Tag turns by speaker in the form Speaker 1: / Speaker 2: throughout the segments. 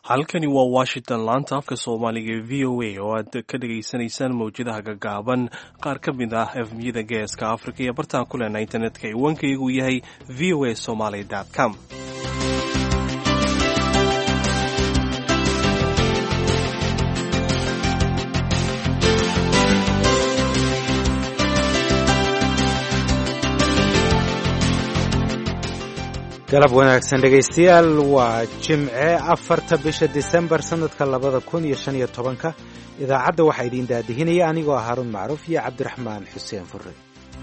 Speaker 1: halkani waa washington laanta afka soomaaliga ee v o a oo aad ka dhagaysanaysaan mawjadaha gaggaaban qaar ka mid ah efmiyada geeska africa iyo bartaan ku lehna internetka iwankaygu yahay v o a somaly com
Speaker 2: galab wanaagsan dhegaystayaal waa jimce afarta bisha disembar sannadka labada kun iyo shan iyo tobanka idaacadda waxaa idiin daadihinaya anigoo ah haruun macruuf iyo cabdiraxmaan xuseen furre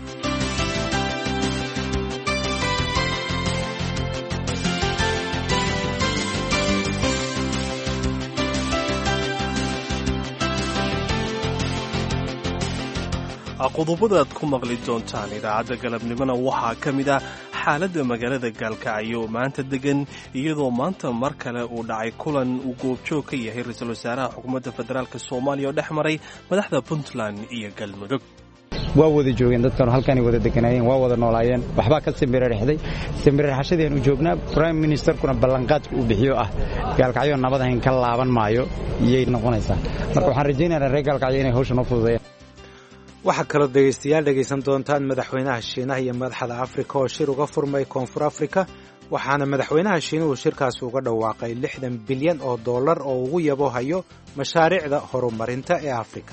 Speaker 1: qodobada aad ku maqli doontaan idaacadda galabnimona waxaa ka mid ah xaaladda magaalada gaalkacyo maanta degan iyadoo maanta mar kale uu dhacay kulan uu goobjoog ka yahay ra-iisul wasaaraha xukuumadda federaalk soomaaliya oo dhex maray madaxda puntland iyo galmudug
Speaker 3: waa wada joogeen dadkanu halkanay wada deganaayeen waa wada noolaayeen waxbaa ka simirirexday simirirxashadeennu joognaa brime ministerkuna ballanqaadka uu bixiyo ah gaalkacyo nabad ahayn ka laaban maayo iyay noqonaysaa marka waxaan rajaynaynaa reer gaalkacyo inay hawsha noo fududeeyaan
Speaker 2: waxaa kaloo dhegaystayaal dhegaysan doontaan madaxweynaha shiinaha iyo madaxda afrika oo shir uga furmay koonfur afrika waxaana madaxweynaha shiinuhu shirkaasi uga dhawaaqay lixdan bilyan oo dollar oo ugu yabo hayo mashaariicda horumarinta ee afrika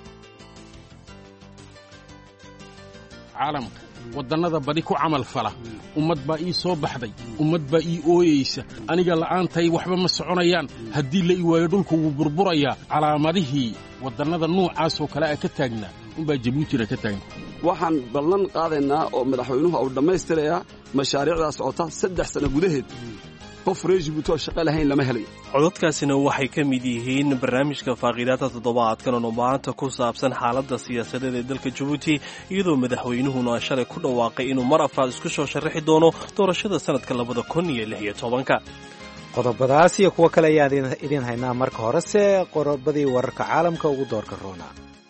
Speaker 4: caalamka waddannada badi ku camal fala ummad baa ii soo baxday ummad baa ii ooyaysa aniga la'aantay waxba ma soconayaan haddii la ii waayo dhulku wuu burburayaa calaamadihii waddannada nuucaasoo kale a ka taagnaa unbaa jabuutina ka taagna
Speaker 5: waxaan ballan qaadaynaa oo madaxweynuhu uu dhammaystirayaa mashaariicdaa socota saddex sanno gudaheed qof reer jibuuti oo shaqo lahayn lama helayo
Speaker 1: cododkaasina waxay ka mid yihiin barnaamijka faaqiidaadda toddobaadkan oo maanta ku saabsan xaaladda siyaasadeed ee dalka jabuuti iyadoo madaxweynuhuna shalay ku dhawaaqay inuu mar afaad isku soo sharaxi doono doorashada sannadka labada kun iyo lix iyo tobanka
Speaker 2: qodobadaas iyo kuwo kale ayaan idiin haynaa marka horese qodobadii wararka caalamka ugu doorka roona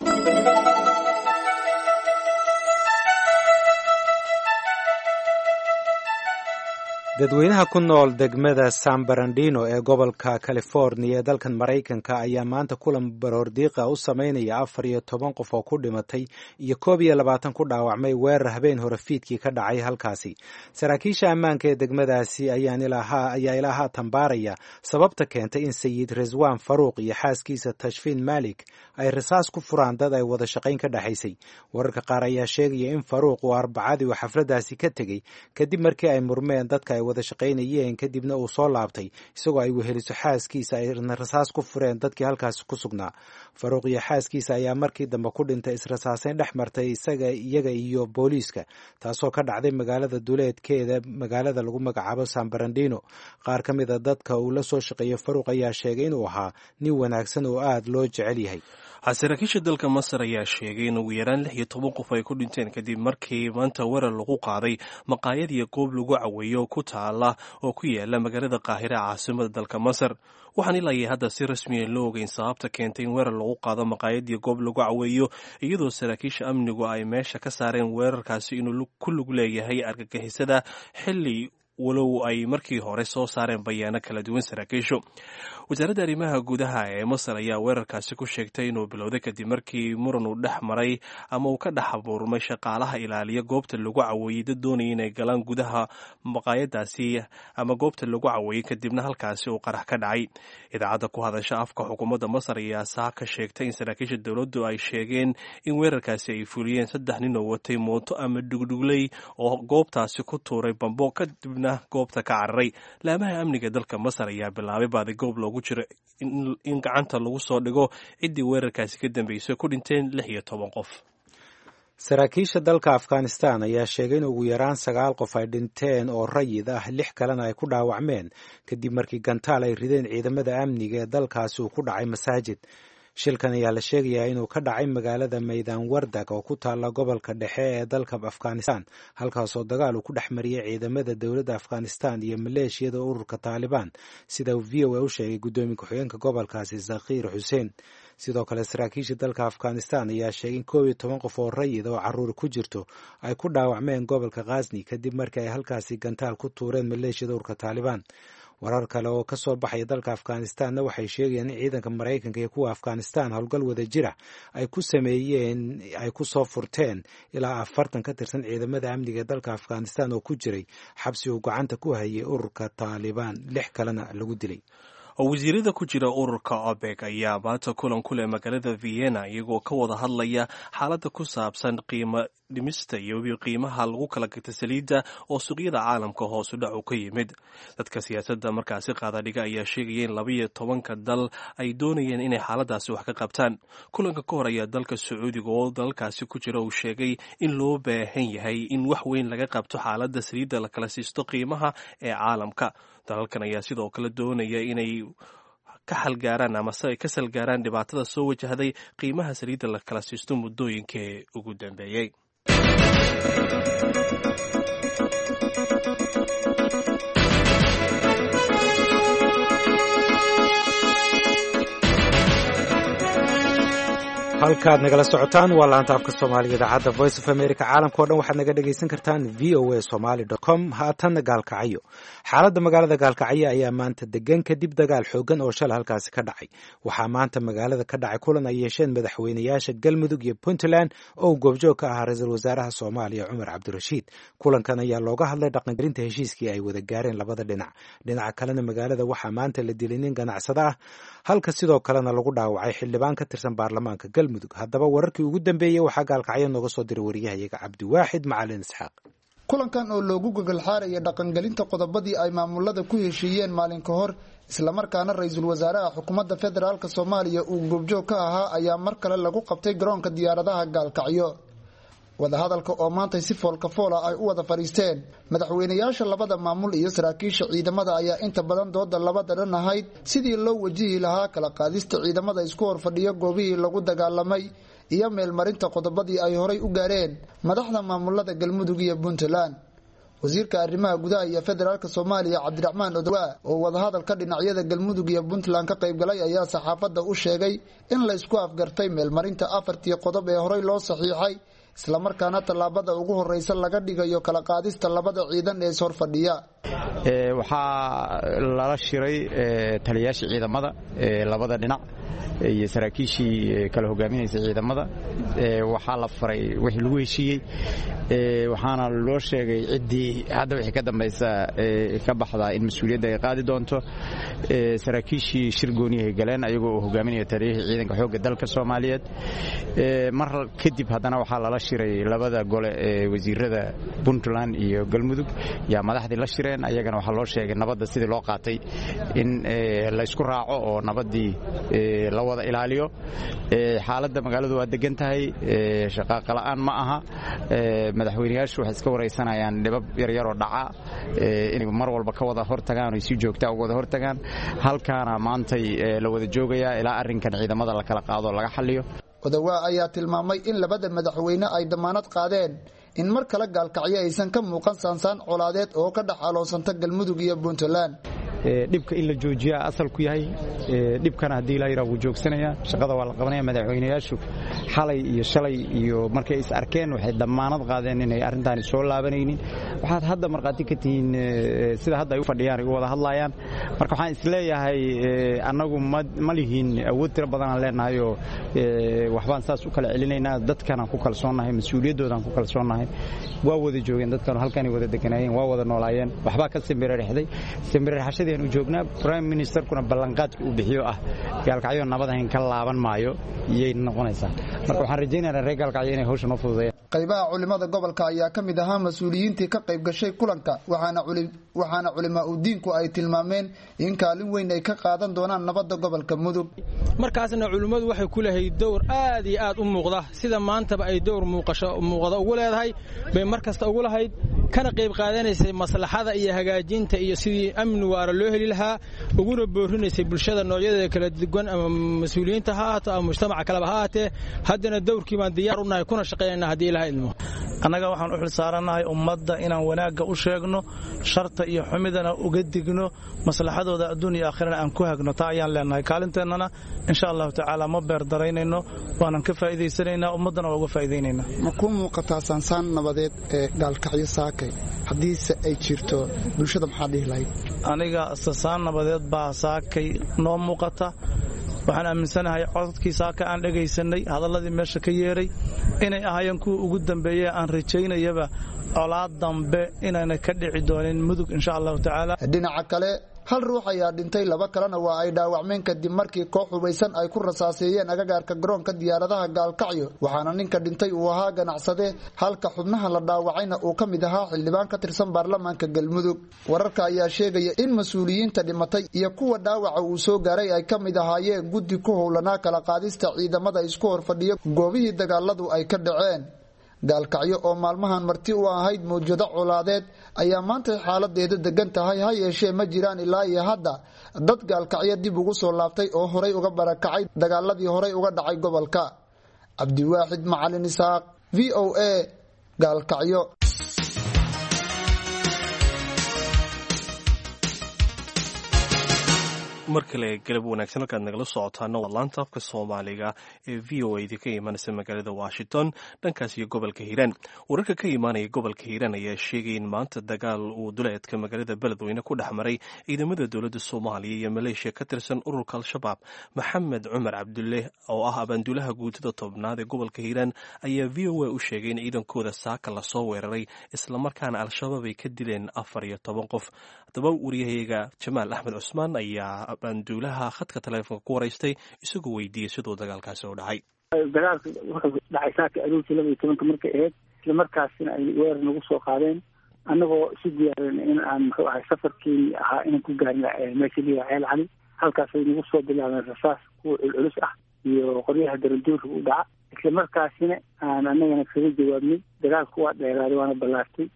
Speaker 2: dadweynaha ku nool degmada san barandino ee gobolka californiya ee dalkan maraykanka ayaa maanta kulan baroordiiqa u sameynaya afar iyo toban qof oo ku dhimatay iyo koob iyo labaatan ku dhaawacmay weerar habeen hore fiidkii ka dhacay halkaasi saraakiisha ammaanka ee degmadaasi ayaa ilaa haatan baaraya sababta keentay in sayid reswan faruuq iyo xaaskiisa tashfiin malik ay rasaas ku furaan dad ay wada shaqayn ka dhexaysay wararka qaar ayaa sheegaya in faruuq uu arbacadii uu xafladaasi ka tegey kadib markii ay murmeen dadka ay wada shaqaynayeen kadibna uu soo laabtay isagoo ay weheliso xaaskiisa ayna rasaas ku fureen dadkii halkaasi ku sugnaa faruuq iyo xaaskiisa ayaa markii dambe ku dhintay israsaaseyn dhex martay isaga iyaga iyo booliiska taasoo ka dhacday magaalada duleedkeeda magaalada lagu magacaabo san barandino qaar ka mid a dadka uu la soo shaqeeyo faruuq ayaa sheegay inuu ahaa nin wanaagsan oo aad loo jecel yahay
Speaker 1: saraakiisha dalka masar ayaa sheegay in ugu yaraan lix iyo toban qof ay ku dhinteen kadib markii maanta weerar lagu qaaday maqaayad iyo goob lagu caweeyo ku taala oo ku yaala magaalada qaahira caasimada dalka masar waxaan ilaa hadda si rasmiya loo ogeyn sababta keentay in weerar lagu qaado maqaayad iyo goob lagu caweeyo iyadoo saraakiisha amnigu ay meesha ka saareen weerarkaasi inuu ku lug leeyahay argagixisada xilli walow ay markii hore soo saareen bayaano kala duwan saraakiishu wasaaradda arrimaha gudaha ee masar ayaa weerarkaasi ku sheegtay inuu bilowday kadib markii muran uu dhex maray ama uu ka dhex abuurmay shaqaalaha ilaaliya goobta lagu caweeyey dad doonaya inay galaan gudaha maqaayadaasi ama goobta lagu caweeyey kadibna halkaasi uu qarax ka dhacay idaacadda ku hadasha afka xukuumadda masar ayaa saa ka sheegtay in saraakiisha dowladdu ay sheegeen in weerarkaasi ay fuliyeen saddex nin oo watay mooto ama dhugdhugley oo goobtaasi ku tuuray bambo kadibna goobta ka cararay laamaha amniga dalka masar ayaa bilaabay baadi goob loogu jiro in gacanta lagu soo dhigo ciddii weerarkaasi ka dambeysay ku dhinteen lix iyo toban qof
Speaker 2: saraakiisha dalka afghanistan ayaa sheegay in ugu yaraan sagaal qof ay dhinteen oo rayid ah lix kalena ay ku dhaawacmeen kadib markii gantaal ay rideen ciidamada amniga ee dalkaasi uu ku dhacay masaajid shilkan ayaa la sheegayaa inuu ka dhacay magaalada maydaan wardag oo ku taalla gobolka dhexe ee dalka afghanistan halkaasoo dagaal uu ku dhex mariyey ciidamada dowladda afghanistan iyo maleeshiyada ururka taalibaan sida v o a u sheegay guddoomiye ku-xigeenka gobolkaasi zakhiir xuseen sidoo kale saraakiisha dalka afghanistan ayaa sheegay in koob iyo toban qof oo rayid oo caruuri ku jirto ay ku dhaawacmeen gobolka khazni kadib markii ay halkaasi gantaal ku tuureen maleeshiyada ururka taalibaan warar kale oo ka soo baxaya dalka afghanistanna waxay sheegayaan in ciidanka maraykanka iyo kuwa afghanistan howlgal wada jira ay ku sameeyeen ay ku soo furteen ilaa afartan ka tirsan ciidamada amniga ee dalka afghanistan oo ku jiray xabsi uu gacanta ku hayay ururka taalibaan lix kalena lagu dilay
Speaker 1: wasiirada ku jira ururka obeg ayaa maanta kulan ku leh magaalada vienna iyagoo ka wada hadlaya xaaladda ku saabsan qiimo dhimista iyo qiimaha lagu kala gata saliidda oo suuqyada caalamka hoosu dhac u ka yimid dadka siyaasadda markaasi qaadadhiga ayaa sheegaya in labaiyo tobanka dal ay doonayeen inay xaaladaasi wax ka qabtaan kulanka ka hor ayaa dalka sacuudiga oo dalalkaasi ku jira uu sheegay in loo baahan yahay in wax weyn laga qabto xaaladda saliidda la kala siisto qiimaha ee caalamka dalalkan ayaa sidoo kale doonaya inay ka xalgaaraan amase ay ka salgaaraan dhibaatada soo wajahday qiimaha saliidda la kala siisto muddooyinkii ugu dambeeyey
Speaker 2: halkaad nagala socotaan waa laanta afka soomaaliga idaacadda voice of america caalamka o dhan waxaad naga dhegaysan kartaan v o a somaly com haatanna gaalkacyo xaaladda magaalada gaalkacyo ayaa maanta degan kadib dagaal xoogan oo shalay halkaasi ka dhacay waxaa maanta magaalada ka dhacay kulan ay yeesheen madaxweynayaasha galmudug iyo puntland oo uu goobjoog ka ahaa ra-iisul wasaaraha soomaaliya cumar cabdirashiid kulankan ayaa looga hadlay dhaqangelinta heshiiskii ay wada gaareen labada dhinac dhinaca kalena magaalada waxaa maanta la dilay nin ganacsada ah halka sidoo kalena lagu dhaawacay xildhibaan ka tirsan baarlamaanka galmudug haddaba wararkii ugu dambeeyey waxaa gaalkacyo nooga soo diray waryahayaga cabdiwaaxid macalin isxaaq
Speaker 6: kulankan oo loogu gogolxaaraya dhaqangelinta qodobadii ay maamulada ku heshiiyeen maalin ka hor islamarkaana ra-iisul wasaaraha xukuumadda federaalk soomaaliya uu goobjoog ka ahaa ayaa mar kale lagu qabtay garoonka diyaaradaha gaalkacyo wadahadalka oo maantay si foolka foola ay u wada fadhiisteen madaxweynayaasha labada maamul iyo saraakiisha ciidamada ayaa inta badan dooda labada dhan ahayd sidii loo wajihi lahaa kala qaadista ciidamada isku horfadhiya goobihii lagu dagaalamay iyo meelmarinta qodobadii ay horay u gaareen madaxda maamulada galmudug iyo puntland wasiirka arrimaha gudaha iyo federaalk soomaaliya cabdiraxmaan odowa oo wadahadalka dhinacyada galmudug iyo puntland ka qaybgalay ayaa saxaafadda u sheegay in laysku afgartay meelmarinta afartii qodob ee horey loo saxiixay islamarkaana tallaabada ugu horeysa laga dhigayo kala qaadista labada ciidan ee ishorfadhiya
Speaker 3: waxaa lala shiray taliyayaashii ciidamada labada dhinac iyo saraakiishii kala hogaaminaysa ciidamada waxaa la faray wixii lagu heshiiyey waxaana loo sheegay ciddii hadda wixii ka dambaysa ka baxdaa in mas-uuliyadda ay qaadi doonto saraakiishii shir gooniyahay galeen ayagoo uu hogaaminaya taliyihii ciidanka xoogga dalka soomaaliyeed mar kadib haddana waxaa lala shiray labada gole ee wasiirada puntland iyo galmudug yaa madaxdii la shireen ayagana waxaa loo sheegay nabadda sidii loo qaatay in laysku raaco oo nabaddii la wada ilaaliyo xaaladda magaaladu waa degan tahay shaqaaqala'aan ma aha madaxweynayaashu waxay iska waraysanayaan dhibab yaryaroo dhaca inay mar walba ka wada hortagaan oy si joogtaa uga wada hortagaan halkaana maantay la wada joogayaa ilaa arrinkan ciidamada la kala qaado laga xalliyo
Speaker 6: odawaa ayaa tilmaamay in labada madaxweyne ay damaanad qaadeen in mar kale gaalkacyo aysan ka muuqan saansaan colaadeed oo ka dhex aloonsanta galmudug iyo puntland
Speaker 3: dhibka in la joojiyaa asalku yahay dhibkana haddii la yidhaha wuu joogsanaya shaqada waa la qabanaya madaxweynayaashu xalay iyo shalay iyo markay is arkeen waxay damaanad qaadeen inay arrintaani soo laabanaynin waxaad hadda markhaati ka tihiin sida hadda ay u fadhiyaan ay u wada hadlayaan marka waxaan isleeyahay annagu ma lihiin awood tiro badanaan leenahay oo waxbaan saas u kala celinaynaa dadkanaan ku kalsoonnahay mas-uuliyaddoodan ku kalsoonnahay waa wada joogeen dadkanu halkanay wada deganaayeen waa wada noolaayeen waxbaa ka simbirarexday simbirarxashadii u joognaa brime ministerkuna ballanqaadka uu bixiyo ah gaalkacyo nabadahayn ka laaban maayo iyay noqonaysaa marka waxaan rajaynaynaa reer gaalkacyo inay hawsha noo fududeeyaan
Speaker 6: qaybaha culimada gobolka ayaa ka mid ahaa mas-uuliyiintii ka qayb gashay kulanka waxaana culimaa u diinku ay tilmaameen in kaalin weyn ay ka qaadan doonaan nabadda gobolka mudug
Speaker 7: markaasna culimmadu waxay ku lahayd dowr aad iyo aad u muuqda sida maantaba ay dowr muuqda ugu leedahay bay mar kasta ugu lahayd kana qayb qaadanaysay maslaxada iyo hagaajinta iyo sidii amni waara loo heli lahaa uguna boorinaysay bulshada noocyadeeda kala duwan ama mas-uuliyiinta ha ahaato ama mujtamaca kaleba ha ahaatee haddana dowrkii baan diyaar u nahay kuna shaqaynayna haddii ilaha idmo
Speaker 8: annaga waxaan u xil saarannahay ummadda inaan wanaagga u sheegno sharta iyo xumidana uga digno maslaxadooda adduun iyo aakhirana aan ku hagno taa ayaan leenahay kaalinteennana insha allahu tacaala ma beer daraynayno waanan ka faa'iidaysanaynaa ummaddana waa uga faa'iidaynaynaa
Speaker 6: ma kuu muuqataa saansaan nabadeed ee gaalkacyo saaka jirtay haddiise ay jirto bulshada maxaa dhihi lahayd
Speaker 8: aniga sasaan nabadeed baa saakay noo muuqata waxaan aaminsanahay codadkii saaka aan dhegaysanay hadalladii meesha ka yeeray inay ahaayeen kuwa ugu dambeeye aan rajaynayaba colaad dambe inayna ka dhici doonin mudug insha allahu tacaala
Speaker 6: dhinaca kale hal ruux ayaa dhintay laba kalena waa ay dhaawacmeen kadib markii koox hubaysan ay ku rasaaseeyeen agagaarka garoonka diyaaradaha gaalkacyo waxaana ninka dhintay uu ahaa ganacsade halka xubnaha la dhaawacayna uu ka mid ahaa xildhibaan ka tirsan baarlamaanka galmudug wararka ayaa sheegaya in mas-uuliyiinta dhimatay iyo kuwa dhaawaca uu soo gaaray ay ka mid ahaayeen guddi ku howlanaa kala qaadista ciidamada isku horfadhiya goobihii dagaaladu ay ka dhaceen gaalkacyo oo maalmahan marti u ahayd mawjado colaadeed ayaa maantay xaaladeedu degan tahay ha yeeshee ma jiraan ilaa iyo hadda dad gaalkacyo dib ugu soo laabtay oo horay uga barakacay dagaaladii horay uga dhacay gobolka cabdiwaaxid macalin isaaq v o a gaalkacyo
Speaker 1: mar kale galab wanaagsan halkaad nagala socotaana waa laanta afka soomaaliga ee v o a ka imaanaysa magaalada washington dhankaas iyo gobolka hiiraan wararka ka imaanaya gobolka hiiraan ayaa sheegay in maanta dagaal uu duleedka magaalada beledweyne ku dhex maray ciidamada dowladda soomaaliya iyo maleeshiya ka tirsan ururka al-shabaab maxamed cumar cabdulle oo ah abaanduulaha guutada tobnaad ee gobolka hiiraan ayaa v o a u sheegay in ciidankooda saaka lasoo weeraray islamarkaana al-shabaab ay ka dileen afar iyo toban qof haddaba waryahayaga jamaal axmed cusmaan ayaa banduulaha khadka taleefonka ku waraystay isagoo weydiiyey siduu dagaalkaasi u dhacay
Speaker 9: dagaalka wuxuu dhacay saaka aroortii laba iyo tobanka markay ahayd isla markaasina ay weerar nagu soo qaadeen annagoo isu diyaarin in aan muxuu ahay safarkii ahaa inaan ku gaarna meesha liya ceel cali halkaasay nagu soo bilaabeen rasaas kuwa culculus ah iyo qoryaha daranduurka u dhaca isla markaasina aan annagana kaga jawaabnay dagaalku waa dheeraaday waana ballaartay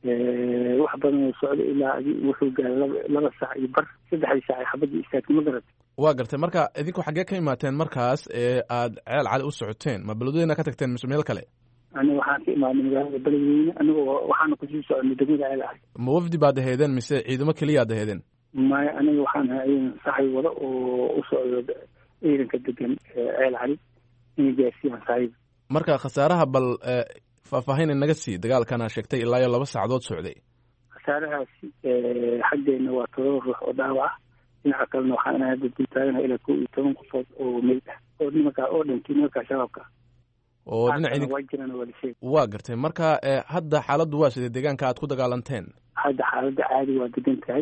Speaker 9: wax badan oo socda ilaa wuxuu gaaray laba saac iyo bar saddexdii saac ay xabadii istaagtay ma garatay
Speaker 10: waa gartay marka idinku xaggee ka imaateen markaas ee aad ceel cali u socoteen ma beledweyna ka tagteen mise meel kale
Speaker 9: aniga waxaan ka imaadnay magaalada beledweyne anigoo waxaana kusii soconay degmada ceel cali
Speaker 10: ma wafdi baad aheedeen mise ciidamo keliyaad aheedeen
Speaker 9: maya aniga waxaan ahaa ciidan saxay wada oo u socdo ciidanka degan ceel cali inay gaarsiiyaan saaxiib
Speaker 10: marka khasaaraha bal faahfaahin inaga sii dagaalkana sheegtay ilaa iyo laba saacadood socday
Speaker 9: khasaarahaasi xaggeena waa todoba ruux oo dhaawac ah dhinaca kalena waxaan hadda dul taaganaha ilaa kow iyo toban qofood oo meyd ah oo nimankaa oo dhintay nimankaa shabaabka
Speaker 10: oo dhinac
Speaker 9: waa jiraan waa lisheeg
Speaker 10: waa gartay marka hadda xaaladdu waa sidee deegaanka aad ku dagaalanteen
Speaker 9: hadda xaaladda caadi waa degan tahay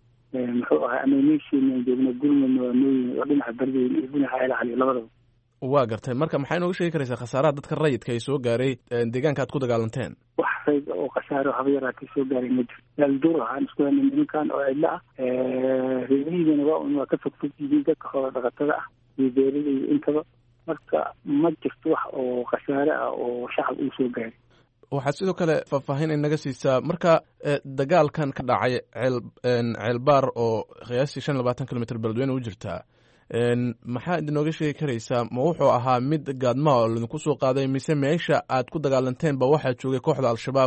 Speaker 9: muxuu ahay ama meeshiina joogna gurmadna waa nooyin oo dhinaca bardweyn iyo dhinaca ceel cali labadaba
Speaker 10: waa gartay marka maxay nooga sheegi karaysaa khasaaraha dadka rayidka ay soo gaaray deegaanka aad ku dagaalanteen
Speaker 9: wax rayd oo khasaaro haba yaraatay soo gaaray ma jiro yaalduur waxaan isku helnay nimankan oo cidlo ah reerihiidana waa un waa ka fogfog yihiin dadka xoola dhaqatada ah iyo beerada iyo intaba marka ma jirto wax oo khasaare ah oo shacab uu soo gaaray
Speaker 10: waxaad sidoo kale faahfaahin inaga siisaa marka dagaalkan ka dhacay ceel ceelbaar oo qiyaastii shan labaatan kilomitr beledweyne u jirtaa maxaa idinooga sheegi karaysaa ma wuxuu ahaa mid gaadmaa oo laidinku soo qaaday mise meesha aad ku dagaalanteen ba waxaa joogay kooxda al-shabaab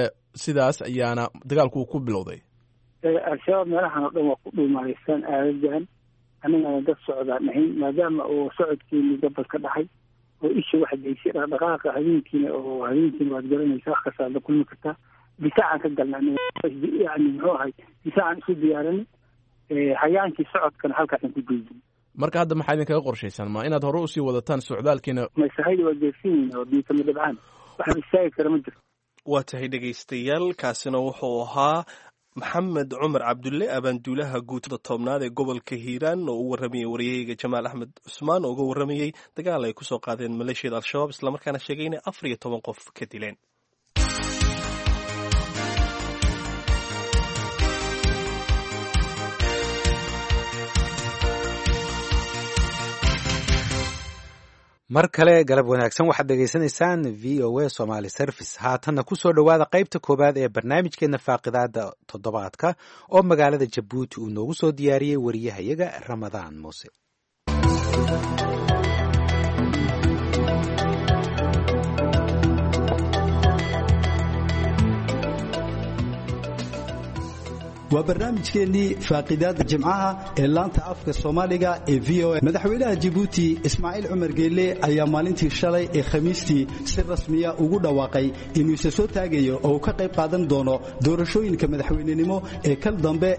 Speaker 10: sidaas ayaana dagaalku ku bilowday
Speaker 9: al-shabaab meelahan oo dhan waa ku dhuumareysaan aadadan annagana dad socdaan ahayn maadaama oo socodkeeni gabal ka dhacay oo isha wax geysay dhaqdhaqaaqa habeenkiina oo habeenkiina waad garanaysa wax kastaad la kulmi kartaa difaacaan ka galna yani muxuu ahay difaacaan isu diyaaranay hayaankii socodkana halkaasaan ku geydin
Speaker 10: marka hadda maxaa idinkaga qorshaysaan ma inaad hore usii wadataan socdaalkiina
Speaker 9: masahayda waa geersinayna oo biikama dabcaan wax istaagi kara ma jirto
Speaker 1: waa tahay dhegaystayaal kaasina wuxuu ahaa maxamed cumar cabdulle abaanduulaha guutada toobnaad ee gobolka hiiraan oo u warramayay waryahayga jamaal axmed cusmaan oo uga warramayey dagaal ay kusoo qaadeen maleeshiyada al-shabaab islamarkaana sheegay inay afar iyo toban qof ka dileen
Speaker 2: mar kale galab wanaagsan waxaad dhegaysanaysaan v o a somaly service haatanna kusoo dhowaada qaybta koowaad ee barnaamijkeena faaqidaada toddobaadka oo magaalada jabuuti uu noogu soo diyaariyey wariyahayaga ramadaan muuse
Speaker 11: waa barnaamijkeennii faaqidaada jimcaha ee laanta afka soomaaliga ee v o a madaxweynaha jabuuti ismaaciil cumar geelle ayaa maalintii shalay ee khamiistii si rasmiya ugu dhawaaqay inuu isa soo taagayo oo uu ka qayb qaadan doono doorashooyinka madaxweynenimo ee kal dambe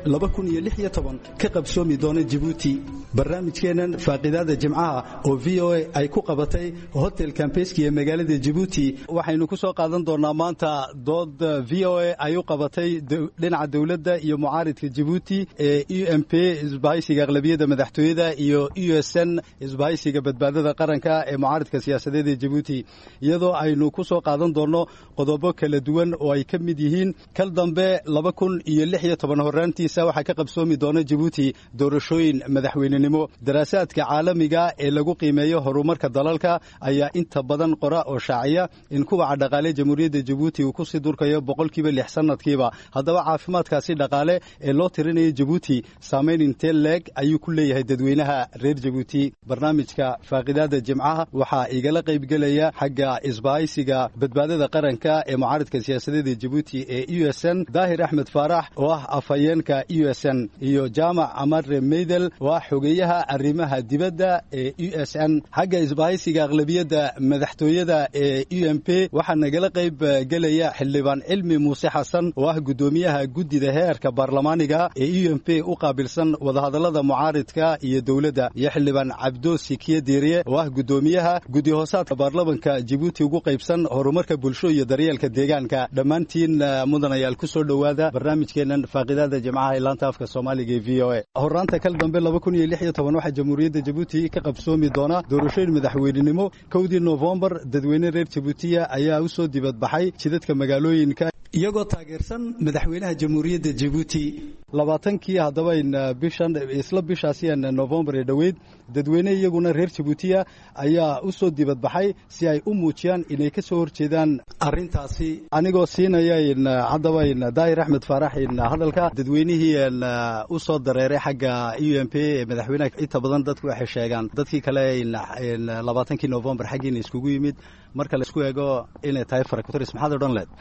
Speaker 11: ka qabsoomi doona jabuuti barnaamijkeennan faaqidaada jimcaha oo v o a ay ku qabatay hotel kambeski ee magaalada jabuuti waxaynu ku soo qaadan doonaa maanta dood v o a ay u qabatay dhinaca dowladda iyo mucaaridka jabuuti ee u m p isbahaysiga aqlabiyadda madaxtooyada iyo u s n isbahaysiga badbaadada qaranka ee mucaaridka siyaasadeed ee jabuuti iyadoo aynu ku soo qaadan doonno qodobo kala duwan oo ay ka mid yihiin kal dambe laba kun iyo lix iyo toban horaantiisa waxaa ka qabsoomi doona jabuuti doorashooyin madaxweynenimo daraasaadka caalamiga ee lagu qiimeeyo horumarka dalalka ayaa inta badan qora oo shaaciya in kuwaca dhaqaale jamhuuriyadda jabuuti uu kusii durkayo boqolkiiba lix sanadkiiba haddaba caafimaadkaasi dhaqaale ee loo tirinayo jabuuti saamayn intee leeg ayuu ku leeyahay dadweynaha reer jabuuti barnaamijka faaqidaada jimcaha waxaa igala qaybgelaya xagga isbahaysiga badbaadada qaranka ee mucaaridka siyaasadeed ee jabuuti ee u s n daahir axmed faarax oo ah afhayeenka u s n iyo jaamac amare meydel oo ah xogeeyaha arrimaha dibadda ee u s n xagga isbahaysiga aqlabiyadda madaxtooyada ee u m p waxaa nagala qayb gelaya xildhibaan cilmi muuse xasan oo ah guddoomiyaha guddida heerka baarlamaaniga ee u m p u qaabilsan wadahadallada mucaaridka iyo dowladda iyo xildhibaan cabdo sikiye diiriye oo ah guddoomiyaha guddi hoosaadka baarlamanka jabuuti ugu qaybsan horumarka bulsho iyo daryeelka deegaanka dhammaantiin mudanayaal ku soo dhowaada barnaamijkeennan faaqidaada jimcaha ee laanta afka soomaaliga ee v o a horaanta kal dambe laba kun iyo lix iyo toban waxaa jamhuuriyadda jabuuti ka qabsoomi doona doorashooyin madaxweynenimo kowdii noofembar dadweyne reer jabuutiya ayaa u soo dibadbaxay jidadka magaalooyinka iyagoo taageersan madaxweynaha jamhuuriyadda jabuuti labaatankii haddaba bishan isla bishaasiyan novembar ee dhoweyd dadweyne iyaguna reer jabuutiya ayaa u soo dibadbaxay si ay u muujiyaan inay ka soo horjeedaan arrintaasi anigoo siinaya haddaba daahir axmed faarax hadalka dadweynihii u soo dareeray xagga u m p ee madaxweynaha inta badan dadku waxay sheegaan dadkii kale labaatankii novembar xaggiina iskugu yimid marka la isku eego inay tahay farakutris maxaad odhan leed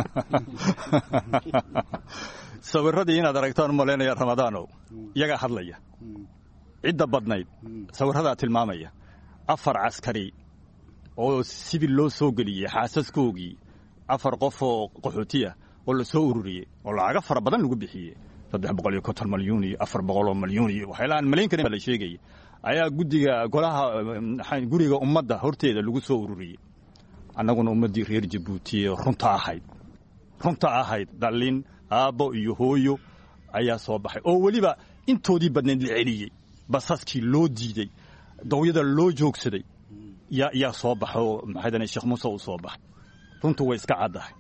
Speaker 12: sawiradii inaad aragtaan malaynaya ramadaanow iyagaa hadlaya cidda badnayd sawirradaa tilmaamaya afar caskari oo sibil loo soo geliyey xaasaskoogii afar qof oo qaxootiya oo la soo ururiyey oo lacaga fara badan lagu bixiyey saddex boqol iyo konton malyuun iyo afar boqol oo malyuun iyo waxyaala aan malayn karin baa la sheegaya ayaa guddiga golaha guriga ummadda horteeda lagu soo ururiyey annaguna ummaddii reer jabuuti ee runta ahayd runta ahayd dhallin aabbo iyo hooyo ayaa soo baxay oo weliba intoodii badnayd la celiyey basaskii loo diidey dawyada loo joogsaday yaa soo baxa oo maxaydane sheekh muuse uu soo baxay runtu way iska caddahay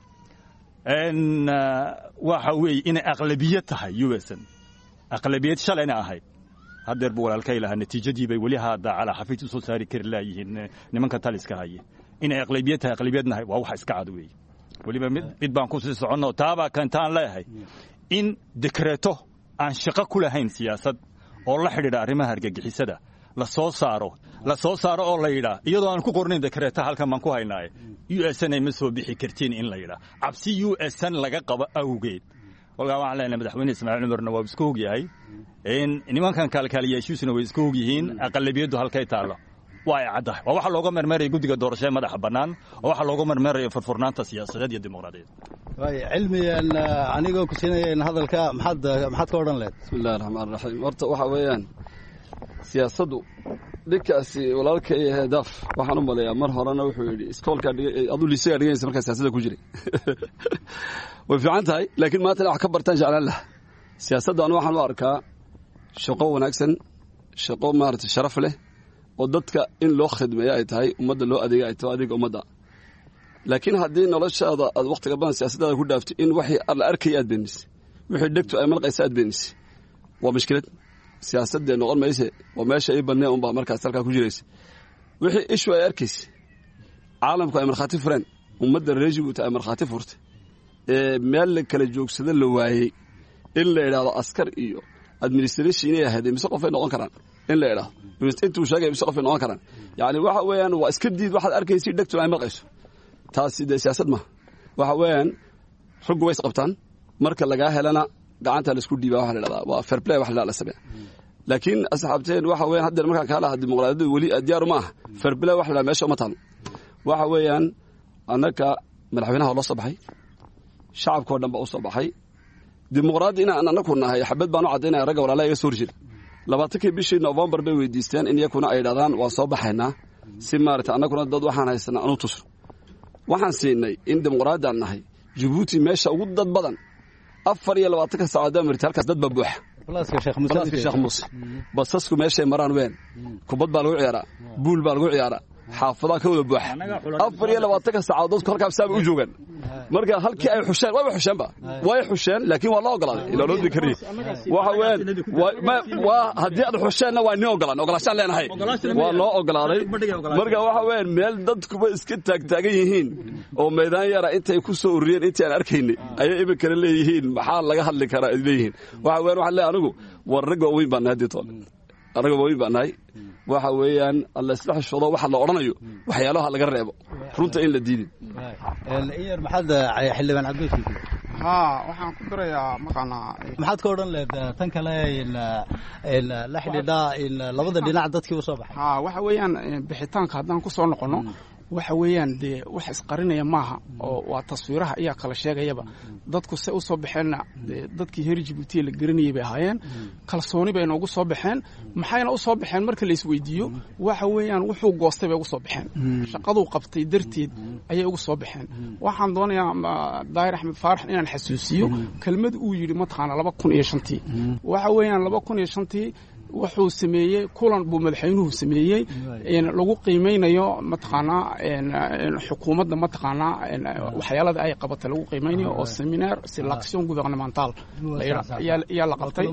Speaker 12: waxa weeye inay aqlabiyad tahay u s n aqlabiyad shalayna ahayd haddeer buu walaalkay lahaa natiijadii bay weli hadda calaa xafiid u soo saari kari laayihiin nimanka taliska haye inay aqlabiyad tahay aqlabiyadnahay waa waxa iska cad weeye weliba mid baan ku sii soconno taabaa kantaan leeyahay in dekreeto aan shaqo ku lahayn siyaasad oo la xidhiidha arrimaha argagixisada la soo saaro la soo saaro oo la yidhaa iyadoo aan ku qornayn dekreeta halkan baan ku haynaaye u s n ay ma soo bixi kartiin in la yidhaa cabsi u s n laga qabo awgeed kolkaa waxaan leenahay madaxweyne ismaaciil cumarna waa iska ogyahay nimankan kaalkaaliyaashiisuna way iska ogyihiin aqalabiyaddu halkay taallo waa ay caddahay waa waxa looga mermeeraya guddiga doorashee madaxa bannaan oo waxa looga mermeeraya furfurnaanta siyaasadeed iyo dimuqraadiyeed
Speaker 11: cilmigan anigoo ku siinaya in hadalka maxaad maxaad ka odhan lehed
Speaker 5: bismillahi raxmaan raxiim horta waxa weeyaan siyaasaddu dhinkaasi walaalkay daaf waxaan u maleeyaa mar horena wuxuu yidhi iskoolkaa aduu liisagaa dhiganaysa markaa siyaasadda ku jiray way fiican tahay laakiin maantana wax ka bartaan jeclaan laha siyaasadda anu waxaan u arkaa shaqo wanaagsan shaqo maarata sharaf leh oo dadka in loo khidmeeyo ay tahay ummadda loo adeega ay tahay adeega ummadda laakiin haddii noloshaada aad wakhtiga badan siyaasaddaada ku dhaaftay in waxii la arkaya aad beenisay wixii dhegtu ay malqaysa aad beenisay waa mushkilad siyaasaddee noqon mayse waa meesha ii bannee unbaa markaas halkaa ku jiraysa wixii ishu ay arkaysa caalamku ay markhaati fureen ummadda reejibuuta ay markhaati furtay ee meel la kala joogsado la waayey in la idhaahdo askar iyo administration inay ahaydee mise qofay noqon karaan in la idhaahdo intuu sheegay mise qofay noqon karaan yacni waxa weeyaan waa iska diid waxaad arkaysa dhegtu ay malqayso taasi dee siyaasad maaha waxa weeyaan raggu way isqabtaan marka lagaa helana gacanta laisku dhiiba waxa la dhahdaa waa fair play wax la la sameeya laakiin asxaabteen waxa weeyaan haddeer markaan kaala aha dimuqraadiyadu weli diyaar uma aha fair play wax la dhahdaa meesha uma taalo waxa weeyaan annaka madaxweynaha loo soo baxay shacabkao dhan baa u soo baxay dimuqraadi inaan annaku nahay xabad baan u caddaynaya ragga walaalaha iga soo horjeeda labaatankii bishii novembar bay weydiisteen in iyakuna ay dhahdaan waan soo baxaynaa si maarata annaguna dad waxaan haysanaa anu tusno waxaan siinay in dimuqraadiaan nahay jabuuti meesha ugu dad badan afar iyo labaatanka saacadood marti halkaas dad baa buuxa balaaska sheekh muuse basasku meeshay maraan ween kubad baa lagu ciyaaraa buul baa lagu ciyaaraa xaafadaha ka wada buuxa afar iyo labaatanka saacadood dadku halkaas saabay u joogaan marka halkii ay xusheen wayba xusheenba way xusheen laakiin waa loo ogolaaday ilaa loo dikariye waxa weeyaan waa haddii aad xusheenna waa nin ogolaan ogolaashaan leenahay waa loo ogolaaday marka waxa weeyaan meel dadkuba iska taagtaagan yihiin oo meydaan yara intay ku soo ururiyeen intii aan arkaynay ayay iminkana leeyihiin maxaa laga hadli karaa ay leeyihiin waxa weeyaan waxaan leeyahay anigu war rag waaweyn baan nahay haddii toole rag waaweyn baan nahay waxa weeyaan alla isla xishoodo waxa la odhanayo waxyaalaha laga reebo runta in la diidin
Speaker 11: iyar maxaad xildhibaan cabdulki
Speaker 13: haa waxaan ku dirayaa maqaanaa
Speaker 11: maxaad ka odhan leed tan kale la xidhiidha labada dhinac dadkii u soo baxay
Speaker 13: haa waxa weeyaan bixitaanka haddaan ku soo noqonno waxa weeyaan dee wax isqarinaya maaha oo waa taswiiraha ayaa kala sheegayaba dadku se u soo baxeenna dadkii heer jibuutiya la garanayay bay ahaayeen kalsooni bay noogu soo baxeen maxayna u soo baxeen marka la isweydiiyo waxa weeyaan wuxuu goostay bay ugu soo baxeen shaqaduu qabtay darteed ayay ugu soo baxeen waxaan doonayaa daahir axmed faarax inaan xasuusiyo kelmad uu yidhi mataqaana laba kun iyo shantii waxa weeyaan laba kun iyo shantii wuxuu sameeyey kulan buu madaxweynuhu sameeyey lagu qiimeynayo mataqaanaa xukuumadda mataqaanaa waxyaalada ay qabatay lagu qiimeynayo oo seminar selection gouvernemental ayaa la qabtay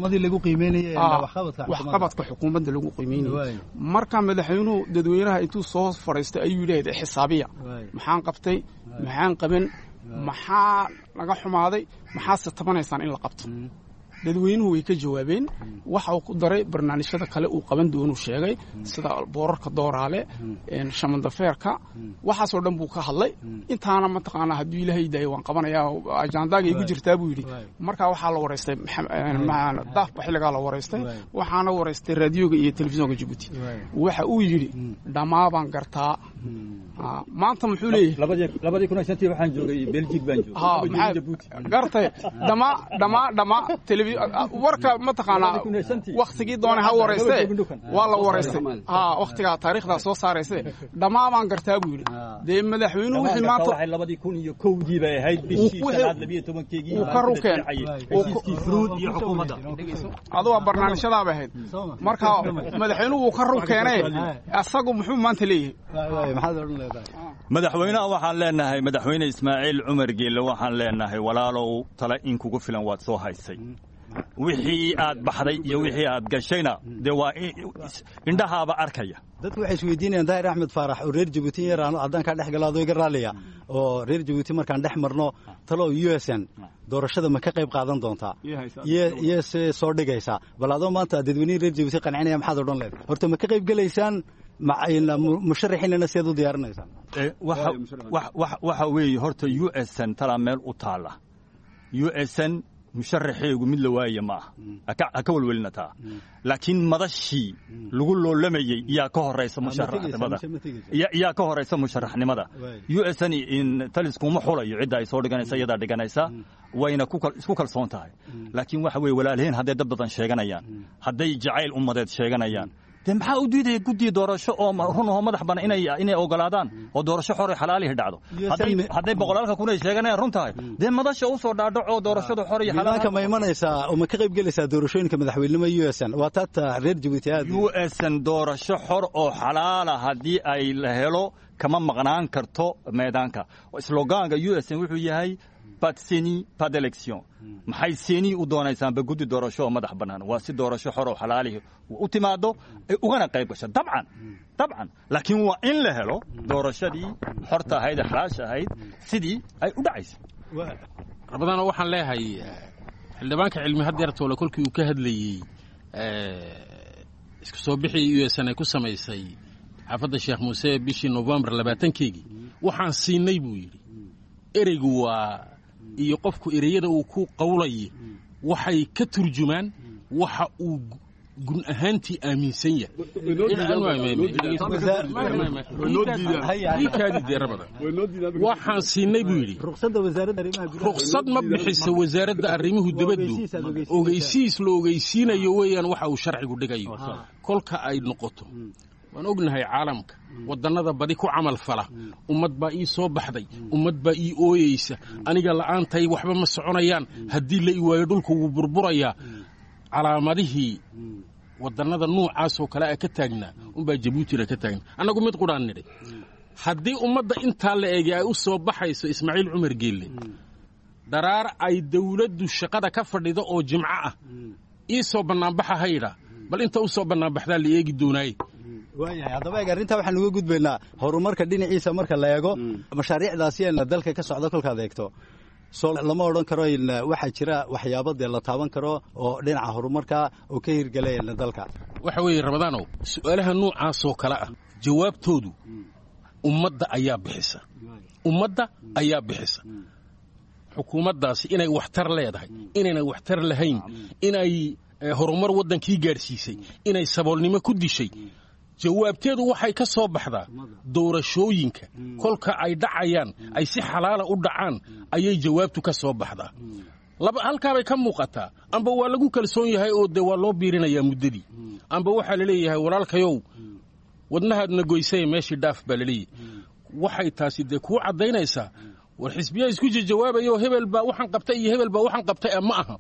Speaker 13: waxqabadka xukuumadda lagu qiimeynayo marka madaxweynuhu dadweynaha intuu soo fadhiistay ayuu yidhaahday xisaabiya maxaan qabtay maxaan qaban maxaa laga xumaaday maxaase tabanaysaan in la qabto dadweynuhu way ka jawaabeen waxa uu ku daray barnaamijyada kale uu qaban doonuu sheegay sida boorarka dooraale shamandafeerka waxaasoo dhan buu ka hadlay intaana mataqaanaa hadduu ilaahay daayo waan qabanayaa ajaandaaga igu jirtaa buu yidhi markaa waxaa la waraystay daafba xilligaa la waraystay waxaana waraystay raadiyoga iyo telefisonka jabuuti waxa uu yidhi dhammaa baan gartaa maanta muxuu
Speaker 12: leeyahay kun shantii waxaan joogay belgic baan
Speaker 13: joogay gartay dhamaa dhamaa dhamaa warka mataqaanaa waktigii doonay ha warayste waa la waraystay ha waktigaa taariikhdaa soo saarayse dhammaa baan gartaa buu yidhi dee madaxweynuhu wixii maanta
Speaker 12: labadii kun iyo kowdii bay ahayd bishii shanaad labiyo tobankeegii
Speaker 13: uu ka rukeen
Speaker 12: fruud iyo xukuumadda
Speaker 13: adu waa barnaamijyadaa bay ahayd marka madaxweynuhu wuu ka rukeenee asagu muxuu maanta leeyahay
Speaker 12: madaxweynaha waxaan leenahay madaxweyne ismaaciil cumar geelle waxaan leenahay walaalow tale in kugu filan waad soo haysay wixii aad baxday iyo wixii aad gashayna dee waa indhahaaba arkaya
Speaker 11: dadku waxay isweydiinayaan daahir axmed faarax oo reer jabuuti yar haddaan kaa dhex galo adoo iga raaliya oo reer jabuuti markaan dhex marno talo u s n doorashada ma ka qayb qaadan doontaa iyo se soo dhigaysaa bal adoo maanta dadweynihii reer jabuuti qancinaya maxaad odhan leed horta ma ka qayb gelaysaan musharaxiinana siaad u diyaarinaysaan
Speaker 12: waxa weeye horta u s n talaa meel u taalla u s n musharaxeegu mid la waaya ma aha ha ka welwelina taa laakiin madashii lagu loolamayey yaa ka horaysa musharaxnimada yaa ka horaysa musharaxnimada u s n taliskuma xulayo cidda ay soo dhiganaysa iyadaa dhiganaysa wayna isku kalsoon tahay laakiin waxa weye walaalheen hadday dad badan sheeganayaan hadday jacayl ummadeed sheeganayaan dee maxaa u diidaya guddiga doorasho oo run oo madax bana inay ogolaadaan oo doorasho xor xalaalihi dhacdo hadday boqolaalka kun ay sheeganayaan run tahay dee madasha u soo dhaadhaco doorashadu xor iyo
Speaker 11: xalaal ma imanaysaa oo ma ka qayb gelaysaa doorashooyinka madaxweynenimo u s n waa taata reer jabuuti aad
Speaker 12: u s n doorasho xor oo xalaala haddii ay la helo kama maqnaan karto meedaanka slogaanka u s n wuxuu yahay pas de seni pas d'élection maxay seni u doonaysaanba guddi doorasho oo madax bannaan waa si doorasho xor oo xalaalihi u timaado ay ugana qayb gasho dabcan dabcan laakiin waa in la helo doorashadii xorta ahayd ee xalaasha ahayd sidii ay u dhacaysa
Speaker 4: rabadana waxaan leeyahay xildhibaanka cilmi hadeertoole kolkii uu ka hadlayey isku soo bixii u s n ay ku samaysay xaafadda sheekh muuse bishii novembar labaatankeygii waxaan siinay buu yidhi ereygu waa iyo qofku ereyada uu ku qawlaye waxay ka turjumaan waxa uu gun ahaantii aaminsan yahay waxaan siinay buu yidhi ruksad ma bixisa wasaaradda arrimuhu dibaddu ogeysiis la ogeysiinayo weeyaan waxa uu sharcigu dhigayo kolka ay noqoto waan ognahay caalamka wadannada badi ku camal fala ummad baa ii soo baxday ummad baa ii ooyeysa aniga la'aantay waxba ma soconayaan haddii la i waayo dhulka wuu burburayaa calaamadihii wadannada nuucaasoo kale a ka taagnaa unbaa jabuutina ka taagna annagu mid qudhaan nidhi haddii ummadda intaa la eegay ay u soo baxayso ismaaciil cumar geelle dharaar ay dawladdu shaqada ka fadhido oo jimco ah ii soo bannaanbaxa haydha bal inta u soo bannaanbaxdaa la eegi doonaaye
Speaker 11: waayahay haddaba eeg arrintaa waxaan uga gudbaynaa horumarka dhinaciisa marka la eego mashaariicdaasi dalka ka socda kolkaad eegto soo lama odhan karo waxaa jira waxyaabo dee la taaban karo oo dhinaca horumarka oo ka hirgelaya dalka
Speaker 4: waxa weeye ramadaanow su'aalaha noocaasoo kale ah jawaabtoodu ummadda ayaa bixisa ummadda ayaa bixisa xukuumaddaasi inay waxtar leedahay inayna waxtar lahayn inay horumar waddankii gaadhsiisay inay saboolnimo ku dishay jawaabteedu waxay ka soo baxdaa doorashooyinka kolka ay dhacayaan ay si xalaala u dhacaan ayay jawaabtu ka soo baxdaa halkaabay ka muuqataa amba waa lagu kalsoon yahay oo dee waa loo biirinayaa muddadii amba waxaa la leeyahay walaalkayow wadnahaadna goysaya meeshii dhaaf baa laleeyahay waxay taasi dee kuu caddaynaysaa war xisbiyaa isku jawaabayo hebel baa waxaan qabtay iyo hebel baa waxaan qabtay ma aha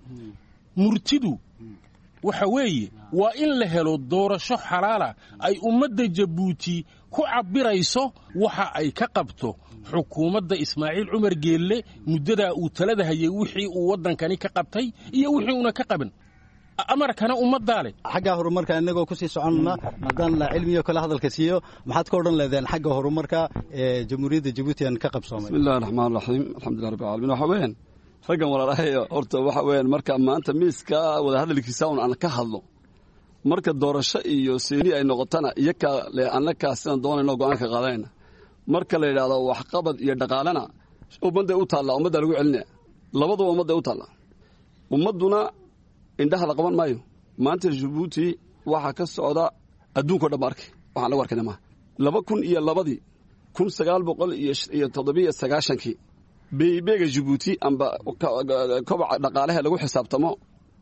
Speaker 4: murtidu waxa weeye waa in la helo doorasho xalaala ay ummadda jabuuti ku cabbirayso waxa ay ka qabto xukuumadda ismaaciil cumar geelle muddadaa uu talada hayay wixii uu waddankani ka qabtay iyo wixii uuna ka qaban amarkana ummaddaa leh
Speaker 11: xagga horumarka inagoo kusii soconna haddaan cilmiyo kale hadalka siiyo maxaad ka odhan leedeen xagga horumarka ee jamhuuriyadda jabuuti aan ka qabsoomay
Speaker 5: bismillahi raxmaan raxiim alxamdulilah rabbi alamiin waxa weeyaan raggan walaalahay horta waxa weeyaan marka maanta miiska wadahadalkiisa un aan ka hadlo marka doorasho iyo seeni ay noqotana iyakaa le annakaa sidaan doonayno go'aanka qaadanayna marka la yidhaahdo waxqabad iyo dhaqaalena ummadday u taallaa ummaddaa lagu celinaya labaduba ummadday u taallaa ummadduna indhaha la qaban maayo maanta jabuuti waxaa ka socda adduunkao dhan ba arkay waxaan lagu arkayna maaha laba kun iyo labadii kun sagaal boqol iyo toddobiyo sagaashankii beebeega jabuuti amba kobaca dhaqaalaha lagu xisaabtamo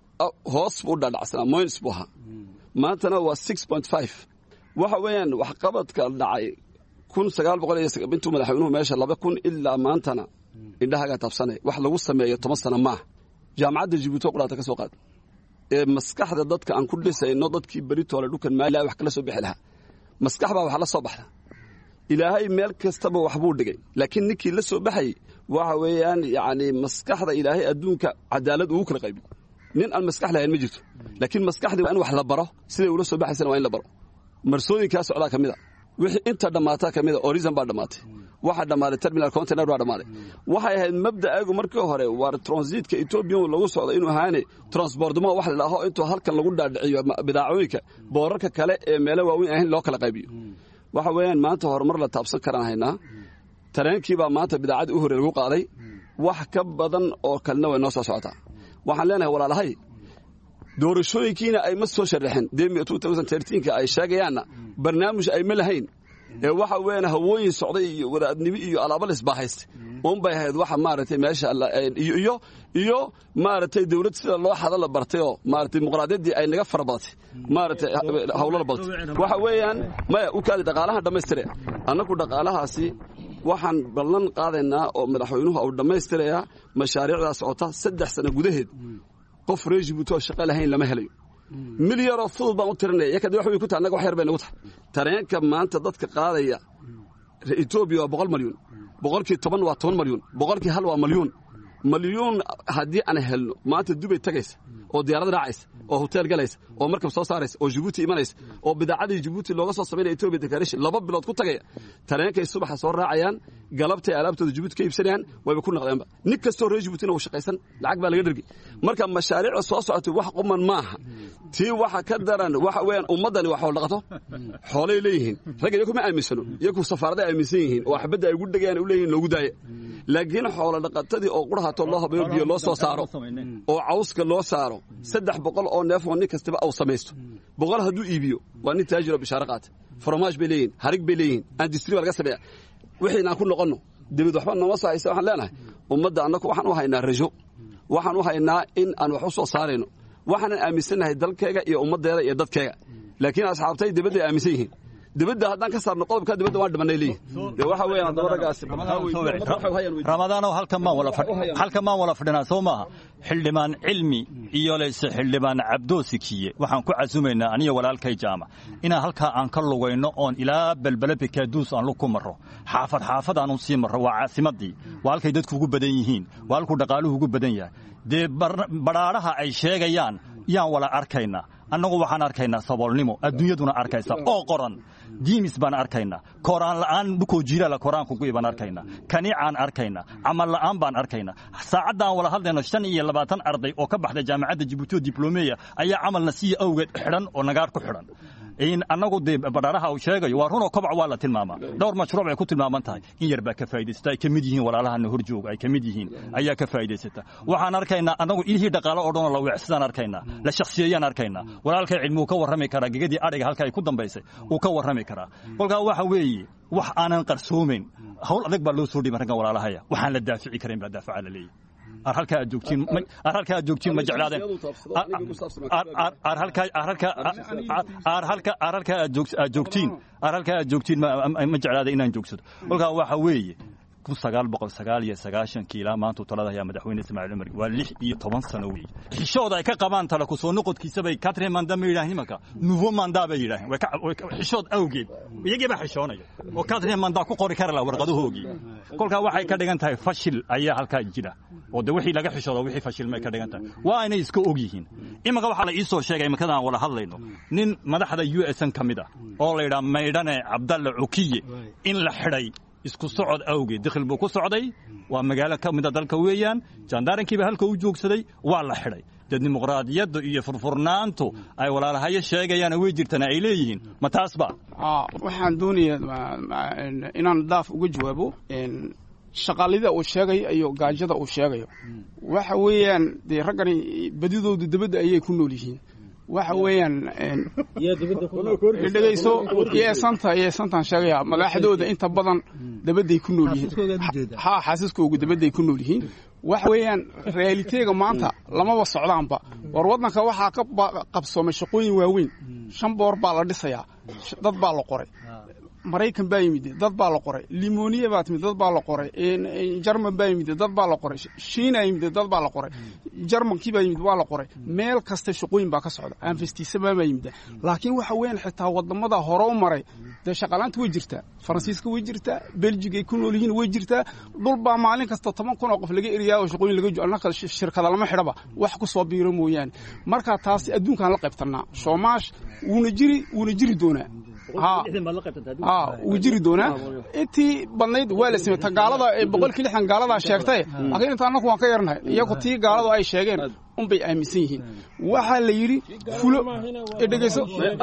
Speaker 5: hoos buu u dhadhacsanaa moyns buu ahaa maantana waa six point five waxa weeyaan waxqabadka dhacay kun sagaal boqol iyo intuu madaxweynuhu meesha laba kun ilaa maantana indhahagaa taabsanay wax lagu sameeyo toban sana maaha jaamacadda jabuuti oo qudhaata ka soo qaad ee maskaxda dadka aan ku dhisayno dadkii beritoole dhukan maali wax kala soo bixi lahaa maskax baa wax la soo baxda ilaahay meel kastaba waxbuu dhigay laakiin ninkii la soo baxayay waxa weeyaan yacni maskaxda ilaahay adduunka cadaalad ugu kala qaybiy nin aan maskax lahayn ma jirto laakiin maskaxdii waa in wax la baro siday ula soo baxaysana waa in la baro marsooyinkaa socdaa ka mid a wixii inta dhammaataa ka mid a orizon baa dhammaatay waxaa dhammaaday terminal container baa dhammaaday waxay ahayd mabda'aagu markii hore waar transiitka etoobiya lagu socdo inuu ahaane transbordmo wax la dhaho intuu halkan lagu dhaadhiciyo bidaacooyinka boorarka kale ee meelo waaweyn ahayn loo kala qaybiyo waxa weeyaan maanta horumar la taabsan karaan haynaa tareenkiibaa maanta bidaacadii u hore lagu qaaday wax ka badan oo kalena way noo soo socotaa waxaan leenahay walaalahay doorashooyinkiina ay ma soo sharaxeen ka ay sheegayaanna barnaamij ay ma lahayn ee waxa weeyaan hawooyin socday iyo wadaadnimo iyo alaaba lisbaahaysta un bay ahayd waxa maaragtay meesha iyo iyo maaragtay dawlad sida loo xada la bartay oo maaragtay dimuqraadiyaddii ay naga fara badatay maaragtay hawlo la badatay waxa weeyaan maya u kaadi dhaqaalahan dhammaystire annagu dhaqaalahaasi waxaan ballan qaadaynaa oo madaxweynuhu uu dhammaystirayaa mashaariicdaa socota saddex sano gudaheed qof reer jibuuti oo shaqo lahayn lama helayo milyaroo fudud baan u tirinaya yakad wax way ku tahay annaga wax yar bay nagu tahay tareenka maanta dadka qaadaya etoobiya waa boqol malyuun boqolkii toban waa toban malyuun boqolkii hal waa malyuun malyuun haddii aan helno maanta dubay tagaysa oo diyaarad raacaysa oo hotel galaysa oo markab soo saaraysa oo jibuuti imanaysa oo bidaacadii jibuuti looga soo samaynaya etoobiya declaration laba bilood ku tagaya tareenkay subaxa soo raacayaan galabtay alaabtooda jibuuti ka iibsanayaan wayba ku naqdeenba nin kastoo reer jibuutina uu shaqaysan lacag baa laga dhergi marka mashaariicda soo socotay wax quman maaha tii waxa ka daran waxa weeyaan ummaddani waa xool dhaqato xoolay leeyihiin ragga iyaku ma aaminsano iyaku safaaraday aaminsan yihiin oo xabadda ay ugu dhegayaan u leeyihin loogu daaya laakiin xoolo dhaqatadii oo qurhato loo habeeyo biyo loo soo saaro oo cawska loo saaro saddex boqol oo neef oo nin kastaba uu samaysto boqol hadduu iibiyo waa nin taajiro bishaaro qaata foromaash bay leeyihin harig bay leeyihin andistri baa laga sameeya wixiinaan ku noqonno debed waxba nooma soo haysa waxaan leenahay ummadda annagu waxaan u haynaa rajo waxaan u haynaa in aan wax u soo saarayno waxaanan aaminsannahay dalkeega iyo ummaddeeda iyo dadkeega laakiin asxaabtay debadday aaminsan yihiin dibadda haddaan ka saarno qodobka dibadda waan dhimanay leeyihin dee waxa weeyaan haddaba raggaasi
Speaker 12: ramadaanow halkan maan wala halkan maan wala fadhinaa soo maaha xildhibaan cilmi iyo leyse xildhibaan cabdoosikiye waxaan ku casumaynaa aniyo walaalkay jaamac inaan halkaa aan ka lugayno oon ilaa belbele bekaaduus aan lug ku marro xaafad xaafad aanu sii marro waa caasimaddii waa halkay dadku ugu badan yihiin waa halkuu dhaqaaluhu ugu badan yahay dee badhaadhaha ay sheegayaan yaan wala arkaynaa annagu waxaan arkaynaa saboolnimo adduunyaduna arkaysa oo qoran diimis baan arkaynaa kooraan la'aan dhukoo jiiraala koraanku gu'i baan arkaynaa kaniicaan arkaynaa camal la'aan baan arkaynaa saacaddaan wala hadlayno shan iyo labaatan arday oo ka baxday jaamacadda jibuuti oo diblomeya ayaa camalna siiya awgeed xidhan oo nagaar ku xidhan annagu dee badhaaraha uu sheegayo waa runoo kobac waa la tilmaamaa dhowr mashruuc ay ku tilmaaman tahay in yar baa ka faa'idaysata ay ka mid yihiin walaalahana hor jooga ay ka mid yihiin ayaa ka faa'idaysata waxaan arkaynaa annagu ilihii dhaqaalo oo dhanoo la weecsadaan arkaynaa la shakhsiyeeyaan arkaynaa walaalkay cilmi uu ka warrami karaa gegadii adhiga halka ay ku dambaysay uu ka warrami karaa kolkaa waxa weeye wax aanan qarsoomayn hawl adag baa loo soo dhiibay raggan walaalahaya waxaan la daafici karayn baa daafaca la leeyahy ar halkaa aad joogtiin ar halkaa aad joogtiin ma jeclaadeen ar halkaa ar halkaa ar halka ar halkaa aad joog aad joogtiin ar halkaa aad joogtiin ma jeclaada inaan joogsado kolkaa waxa weeye kun sagaal boqol sagaal iyo sagaashankii ilaa maanta talada ayaa madaxweyne ismaaciil cumar waa lix iyo toban sano weeye xishooda ay ka qabaan tala kusoo noqodkiisa bay katre manda ma yidhahin imanka nouveau manda bay yidhaaheen xishood awgeed iyagii baa xishoonaya oo katre manda ku qori kara la warqadahoogii kolkaa waxay ka dhigan tahay fashil ayaa halkaa jira oo de wixii laga xishooda wixii fashil may ka dhigan tahay waa inay iska og yihiin imanka waxaa la ii soo sheegay imankadaan wala hadlayno nin madaxda u s n ka mid ah oo la yidhaha maydhane cabdalle cukiye in la xidhay isku socod awgeed dikhil buu ku socday waa magaalo ka mida dalka weeyaan jandarankiiba halka u joogsaday waa la xidhay dee dimuqraadiyadda iyo furfurnaantu ay walaalahayo sheegayaan way jirtana ay leeyihiin ma taasba
Speaker 13: waxaan doonayaa inaan daaf uga jawaabo shaqaalida uu sheegayo iyo gaajada uu sheegayo waxa weeyaan dee raggani badidoodu debadda ayay ku nool yihiin waxa weeyaan dhegeyso yeesanta yeesantaan sheegaya madaxdooda inta badan dabadday ku nool yihiin ha xaasiskoogu dabadday ku nool yihiin waxa weeyaan reaaliteega maanta lamaba socdaanba war waddanka waxaa ka qabsoomay shaqooyin waaweyn shan boor baa la dhisayaa dad baa la qoray maraykan baa yimid dad baa la qoray limoniya baa timid dad baa la qoray jarman baa yimid dad baa la qoray shiina yimid dad baa la qoray jarmankii baa yimid waa la qoray meel kasta shaqooyin baa ka socda anfestiisabaa baa yimid laakiin waxa weeyaan xitaa wadamada hore u maray dee shaqalaanta way jirtaa faransiiska way jirtaa beljiga ay ku nool yihiin way jirtaa dhul baa maalin kasta toban kun oo qof laga eriyaa oo shaqooyin laga annaka shirkada lama xidhaba wax ku soo biiro mooyaane marka taasi adduunkaan la qaybtanaa shoomaash wuuna jiri wuuna jiri doonaa wuu jiri doonaa intii badnayd waa la samey gaalada boqolkii lixdan gaaladaa sheegtay laakiin inta annaku waan ka yarnahay iyagu tii gaaladu ay sheegeen unbay aaminsan yihiin waxaa la yidhi fulo dhegeyso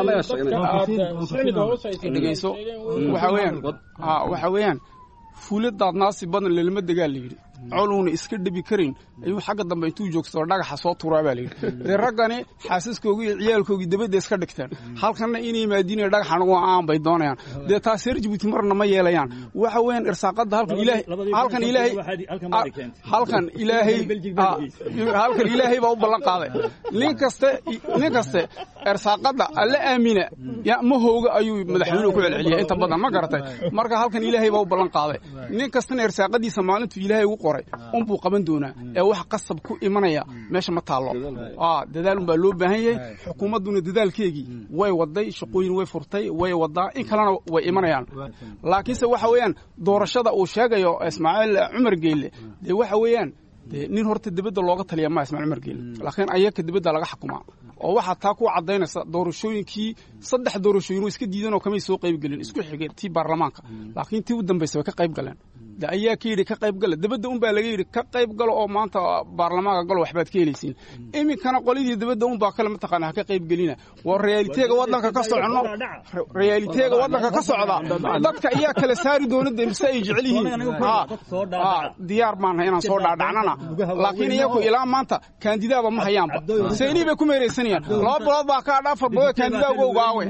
Speaker 13: dhegeyso waxa weeyaan waxa weeyaan fulo daadnaasi badan lelama degaa la yidhi coluuna iska dhebi karin ayuu xagga dambe intuu joogsadoo dhagaxa soo turaa baa layidhi dee raggani xaasaskoogii iyo ciyaalkoogii dabadda iska dhigteen halkanna inay maadiinaya dhagaxan uga aan bay doonayaan dee taas reer jibuuti marna ma yeelayaan waxa weeyaan irsaaqadda halkan ilaahay halkan ilaahay halkan ilaahay halkan ilaahay baa u ballan qaaday nin kaste nin kaste irsaaqadda alla aamina ya ma hooga ayuu madaxweynuhu ku celceliyaa inta badan ma garatay marka halkan ilaahay baa u ballan qaaday nin kastana irsaaqadiisa maalintuu ilaahay ugu qoray unbuu qaban doonaa ee wax qasab ku imanaya meesha ma taallo dadaal unbaa loo baahan yahay xukuumadduna dadaalkeegii way waday shaqooyin way furtay way wadaa in kalena way imanayaan laakiinse waxa weeyaan doorashada uu sheegayo ismaaciil cumar geelle dee waxa weeyaan dee nin horta dibadda looga taliya maa ismaaciil cumar geele laakiin ayaka dibadda laga xukumaa oo waxaa taa ku cadaynaysa doorashooyinkii saddex doorashooyin oo iska diidan oo kamay soo qayb gelin isku xigeen tii baarlamaanka laakiin tii u dambaysa way ka qayb galeen de ayaa ka yidhi ka qayb gala dibadda unbaa laga yidhi ka qayb galo oo maanta baarlamaanka galo waxbaad ka helaysiin iminkana qoladii dibadda unbaa kale mataqaana ha ka qayb gelina waa reaaliteega waddanka ka socono reaaliteega waddanka ka socda dadka ayaa kala saari doona de mise ay jecel yihiin diyaar baan inaan soo dhaadhacnana laakiin iyaku ilaa maanta kaandidaaba ma hayaanba seynii bay ku meeraysanayaan laba bilood baa ka dhaafar bilood kaandidaa uga ogaawe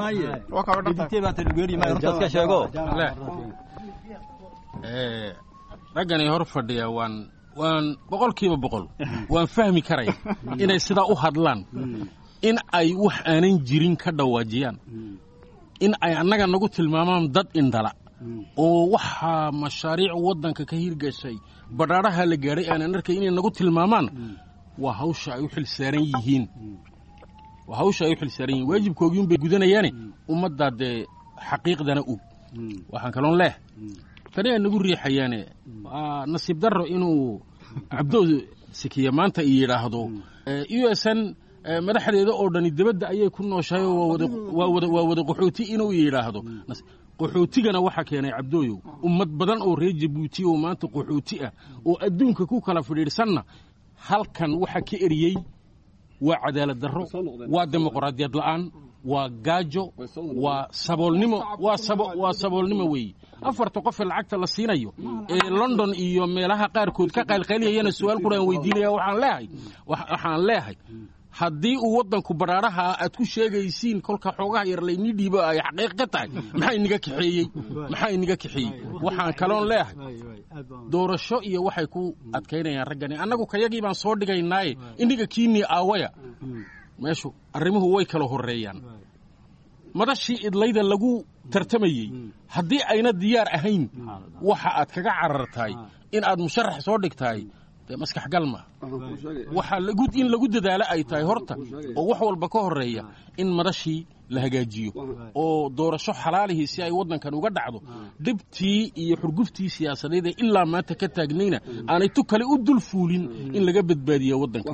Speaker 4: raggani hor fadhiya waan waan boqolkiiba boqol waan fahmi karaya inay sidaa u hadlaan in ay wax aanan jirin ka dhawaajiyaan in ay annaga nagu tilmaamaan dad indhala oo waxaa mashaariic waddanka ka hirgashay badhaadhaha la gaadhay aanan arkay inay nagu tilmaamaan waa hawsha ay u xil saaran yihiin waa hawsha ay u xil saaran yihiin waajibkoogiin bay gudanayaane ummaddaa dee xaqiiqdana og waxaan kaloon leeh tani ay nagu riixayaane nasiib darro inuu cabdo sikiya maanta i yidhaahdo u s n madaxdeeda oo dhani dibadda ayay ku nooshahay oo waa wada qaxooti inuu yidhaahdo qaxootigana waxaa keenay cabdooyow ummad badan oo reer jabuuti oo maanta qaxooti ah oo adduunka ku kala fidhiidhsanna halkan waxaa ka eriyey waa cadaalad darro waa dimuqraadiyad la'aan waa gaajo waa saboolnimo waa saboolnimo weeye afarta qofee lacagta la siinayo ee london iyo meelaha qaarkood ka qaylqayliyayana su-aal quraan weydiinaya waxaan leehay waxaan leehay haddii uu waddanku badhaadhaha aad ku sheegaysiin kolka xoogaha yar laynii dhiibo ay xaqiiq ka tahay maxaa inaga kaxeeyey maxaa inaga kaxeeyey waxaan kaloon leehay doorasho iyo waxay ku adkaynayaan raggani annagu kayagii baan soo dhigaynaaye iniga kiinii aawaya meeshu arrimuhu way kala horreeyaan madashii idlayda lagu tartamayey haddii ayna diyaar ahayn waxa aad kaga carartahay in aad musharax soo dhigtahay dee maskax galma waxaa in lagu dadaalo ay tahay horta oo wax walba ka horreeya in madashii la hagaajiyo oo doorasho xalaalihii si ay waddankan uga dhacdo dhibtii iyo xurguftii siyaasadeed ee ilaa maanta ka taagnayna aanay tu kale u dul fuulin in laga badbaadiya waddanka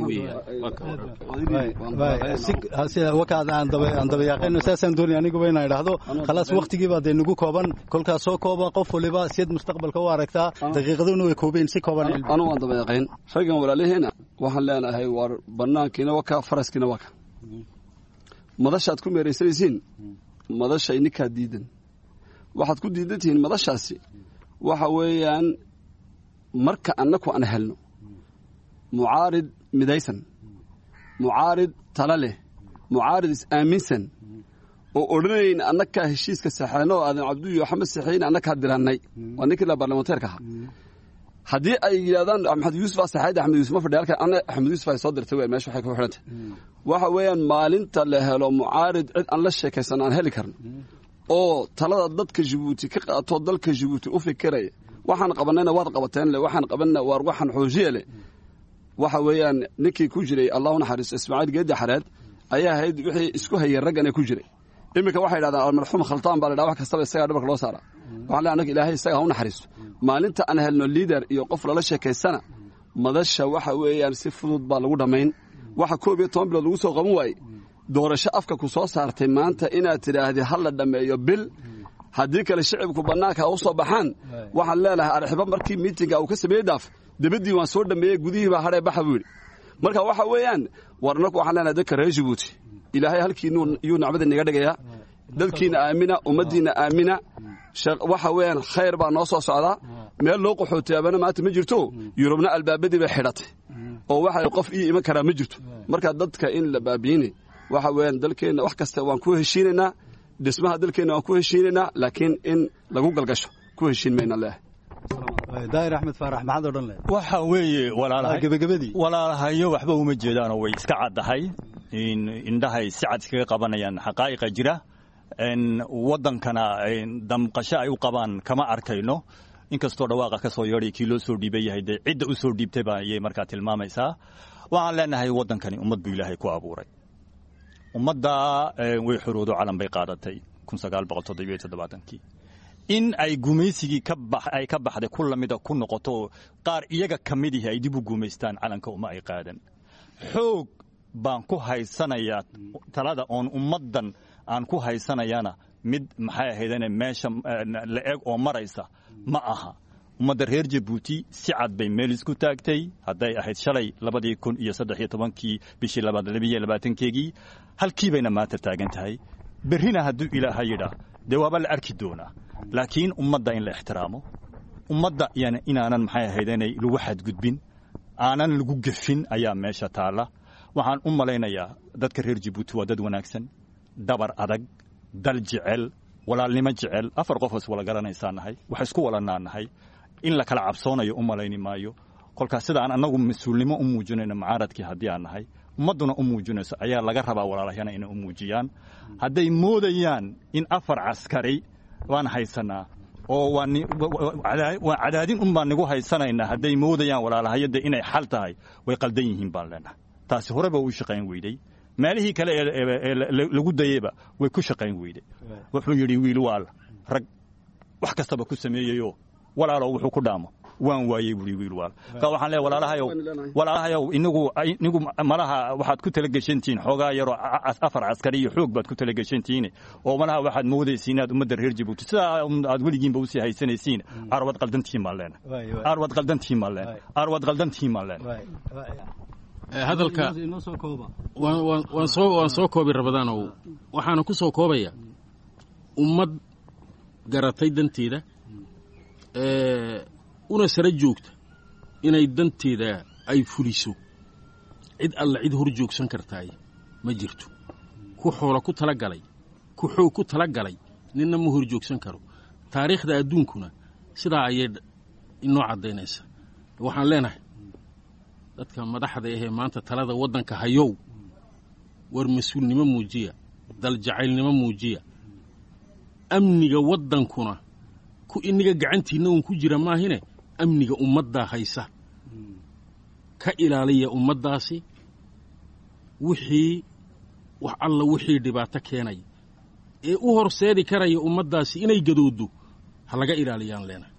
Speaker 11: weeyaan dabayaaqayno saasaan doonaya aniguba inaan idhaahdo khalaas waktigiibaa dee nagu kooban kolkaas soo kooba qof waliba siyad mustaqbalka u aragtaa daqiiqaduna way koobeen si kooban
Speaker 5: anu waan dabayaqayn raggan walaalihiina waxaan leenahay war banaankiina waka faraskiina waka madashaad ku meeraysanaysiin madasha ininkaa diidan waxaad ku diidan tihiin madashaasi waxa weeyaan marka annaku aan helno mucaarid midaysan mucaarid tala leh mucaarid is-aaminsan oo odhanayn annakaa heshiiska saxeeno oo aadan cabduyo axmed saxeyn annakaa dirannay waa ninkii la barlamanteerka ahaa haddii ay yidhahdaan axmed yuusuf saxayd axmed yuusuf ma fadhiya halkan anna axmed yuusuf ay soo dirtay weyn meesha waxay ku xidhantay waxa weeyaan maalinta la helo mucaarid cid aan la sheekaysan aan heli karno oo talada dadka jabuuti ka qaato dalka jabuuti u fikiraya waxaan qabanayna waad qabateen le waxaan qabanna waar waxaan xoojiye leh waxa weeyaan ninkii ku jiray allahu naxariisto ismaaciil geedi xareed ayaa ahayd wixii isku hayay raggana ku jiray iminka waxay yidhahdaan almarxuum khaltaan baa la dhaha wax kastaba isagaa dhabarka loo saara waxaan leeyahay annaga ilaahay isaga ha u naxariisto maalinta aan helno liider iyo qof lala sheekaysana madasha waxa weeyaan si fudud baa lagu dhammayn waxa koob iyo toban bilood lagu soo qaban waayey doorasho afka ku soo saartay maanta inaad tidhaahdid ha la dhammeeyo bil haddii kale shicibku bannaanka ha u soo baxaan waxaan leenahay arxibo markii miitinga uu ka sameeyey daaf debaddii waan soo dhammeeyey gudihii baa hadhee baxa buu yidhi marka waxa weeyaan war annaku waxaan leenahay dadka reer jabuuti ilaahay halkiinuu yuu nacmada inaga dhigayaa dadkiina aamina ummaddiinna aamina waxa weeyaan khayr baa noo soo socdaa meel loo qaxootiyaabana maanta ma jirto yurubna albaabadii bay xidhatay oo waxa qof ii iman karaa ma jirto marka dadka in la baabiinay waxa weeyaan dalkeenna wax kasta waan ku heshiinaynaa dhismaha dalkeenna waan ku heshiinaynaa laakiin in lagu galgasho ku heshiin mayna leehay
Speaker 11: daahir axmed faarax maxaad odhan lehed
Speaker 12: waxa weeye
Speaker 11: gebagabadii
Speaker 12: walaalahayo waxba uma jeedaanoo way iska caddahay indhahay si cad iskaga qabanayaan xaqaa'iqa jira waddankana damqasho ay u qabaan kama arkayno inkastoo dhawaaqa ka soo yeedhay kii loo soo dhiiban yahay dee cidda u soo dhiibtay baa ayay markaa tilmaamaysaa waxaan leenahay waddankani ummad buu ilaahay ku abuuray ummadda way xoroodo calan bay qaadatay kun sagaal boqol toddobiyo toddobaatankii in ay gumaysigii ay ka baxday ku lamida ku noqoto qaar iyaga ka mid ihi ay dib u gumaystaan calanka uma ay qaadan xoog baan ku haysanayaa talada oon ummaddan aan ku haysanayana mid maxay ahaydane meesha la eg oo maraysa ma aha ummadda reer jabuuti si cad bay meel isku taagtay hadday ahayd shalay labadii kun iyo saddex iyo tobankii bishii labaad labiyo labaatankeegii halkii bayna maanta taagan tahay berrina hadduu ilaaha yidhaa dee waaba la arki doonaa laakiin ummadda in la ixtiraamo ummadda inaanan maxay ahaydanay lagu xadgudbin aanan lagu gefin ayaa meesha taalla waxaan u malaynayaa dadka reer jabuuti waa dad wanaagsan dabar adag dal jecel walaalnimo jecel afar qofoos wala garanaysaa nahay wax isku walanaa nahay in la kala cabsoonayo u malayni maayo kolkaas sida aan annagu mas-uulnimo u muujinayno mucaaradkii haddii aan nahay ummadduna u muujinayso ayaa laga rabaa walaalahayana inay u muujiyaan hadday moodayaan in afar caskari waan haysanaa oo waa cadaadin un baan nigu haysanaynaa hadday moodayaan walaalahayada inay xal tahay way qaldan yihiin baan leenahay taasi horeba u shaqayn weyday meelihii kale ee lagu dayeyba way ku shaqayn weyday wuxuu yidhi wiil waal rag wax kastaba ku sameeyeyo walaalo wuxuu ku dhaamo waan waayey buui wiil waal ka waxaan leeyahay walaalahayow walaalahayow inagu inigu malaha waxaad ku talageshantihiin xoogaa yaroo afar caskari iyo xoog baad ku talageshantihiin oo malaha waxaad moodaysiin inaad ummadda reer jabuuti sidaa aad weligiinba usii haysanaysiin arwad qaldantihiin baan leenahay arwad qaldantihiin baan leenahay arwad qaldantihiin baan leenahay
Speaker 4: hadalka waan soo koobi rabadaanow waxaana ku soo koobaya ummad garatay danteeda una sara joogta inay danteeda ay fuliso cid alla cid hor joogsan kartaay ma jirto ku xoola ku tala galay ku xoog ku tala galay ninna ma hor joogsan karo taariikhda adduunkuna sidaa ayay inoo caddaynaysa waxaan leenahay dadka madaxda ahee maanta talada waddanka hayow war mas-uulnimo muujiya daljacaylnimo muujiya amniga waddankuna ku iniga gacantiinna uun ku jira maahine amniga ummaddaa haysa ka ilaaliya ummaddaasi wixii wax alla wixii dhibaato keenaya ee u horseedi karaya ummaddaasi inay gadooddo ha laga ilaaliyaan leenahay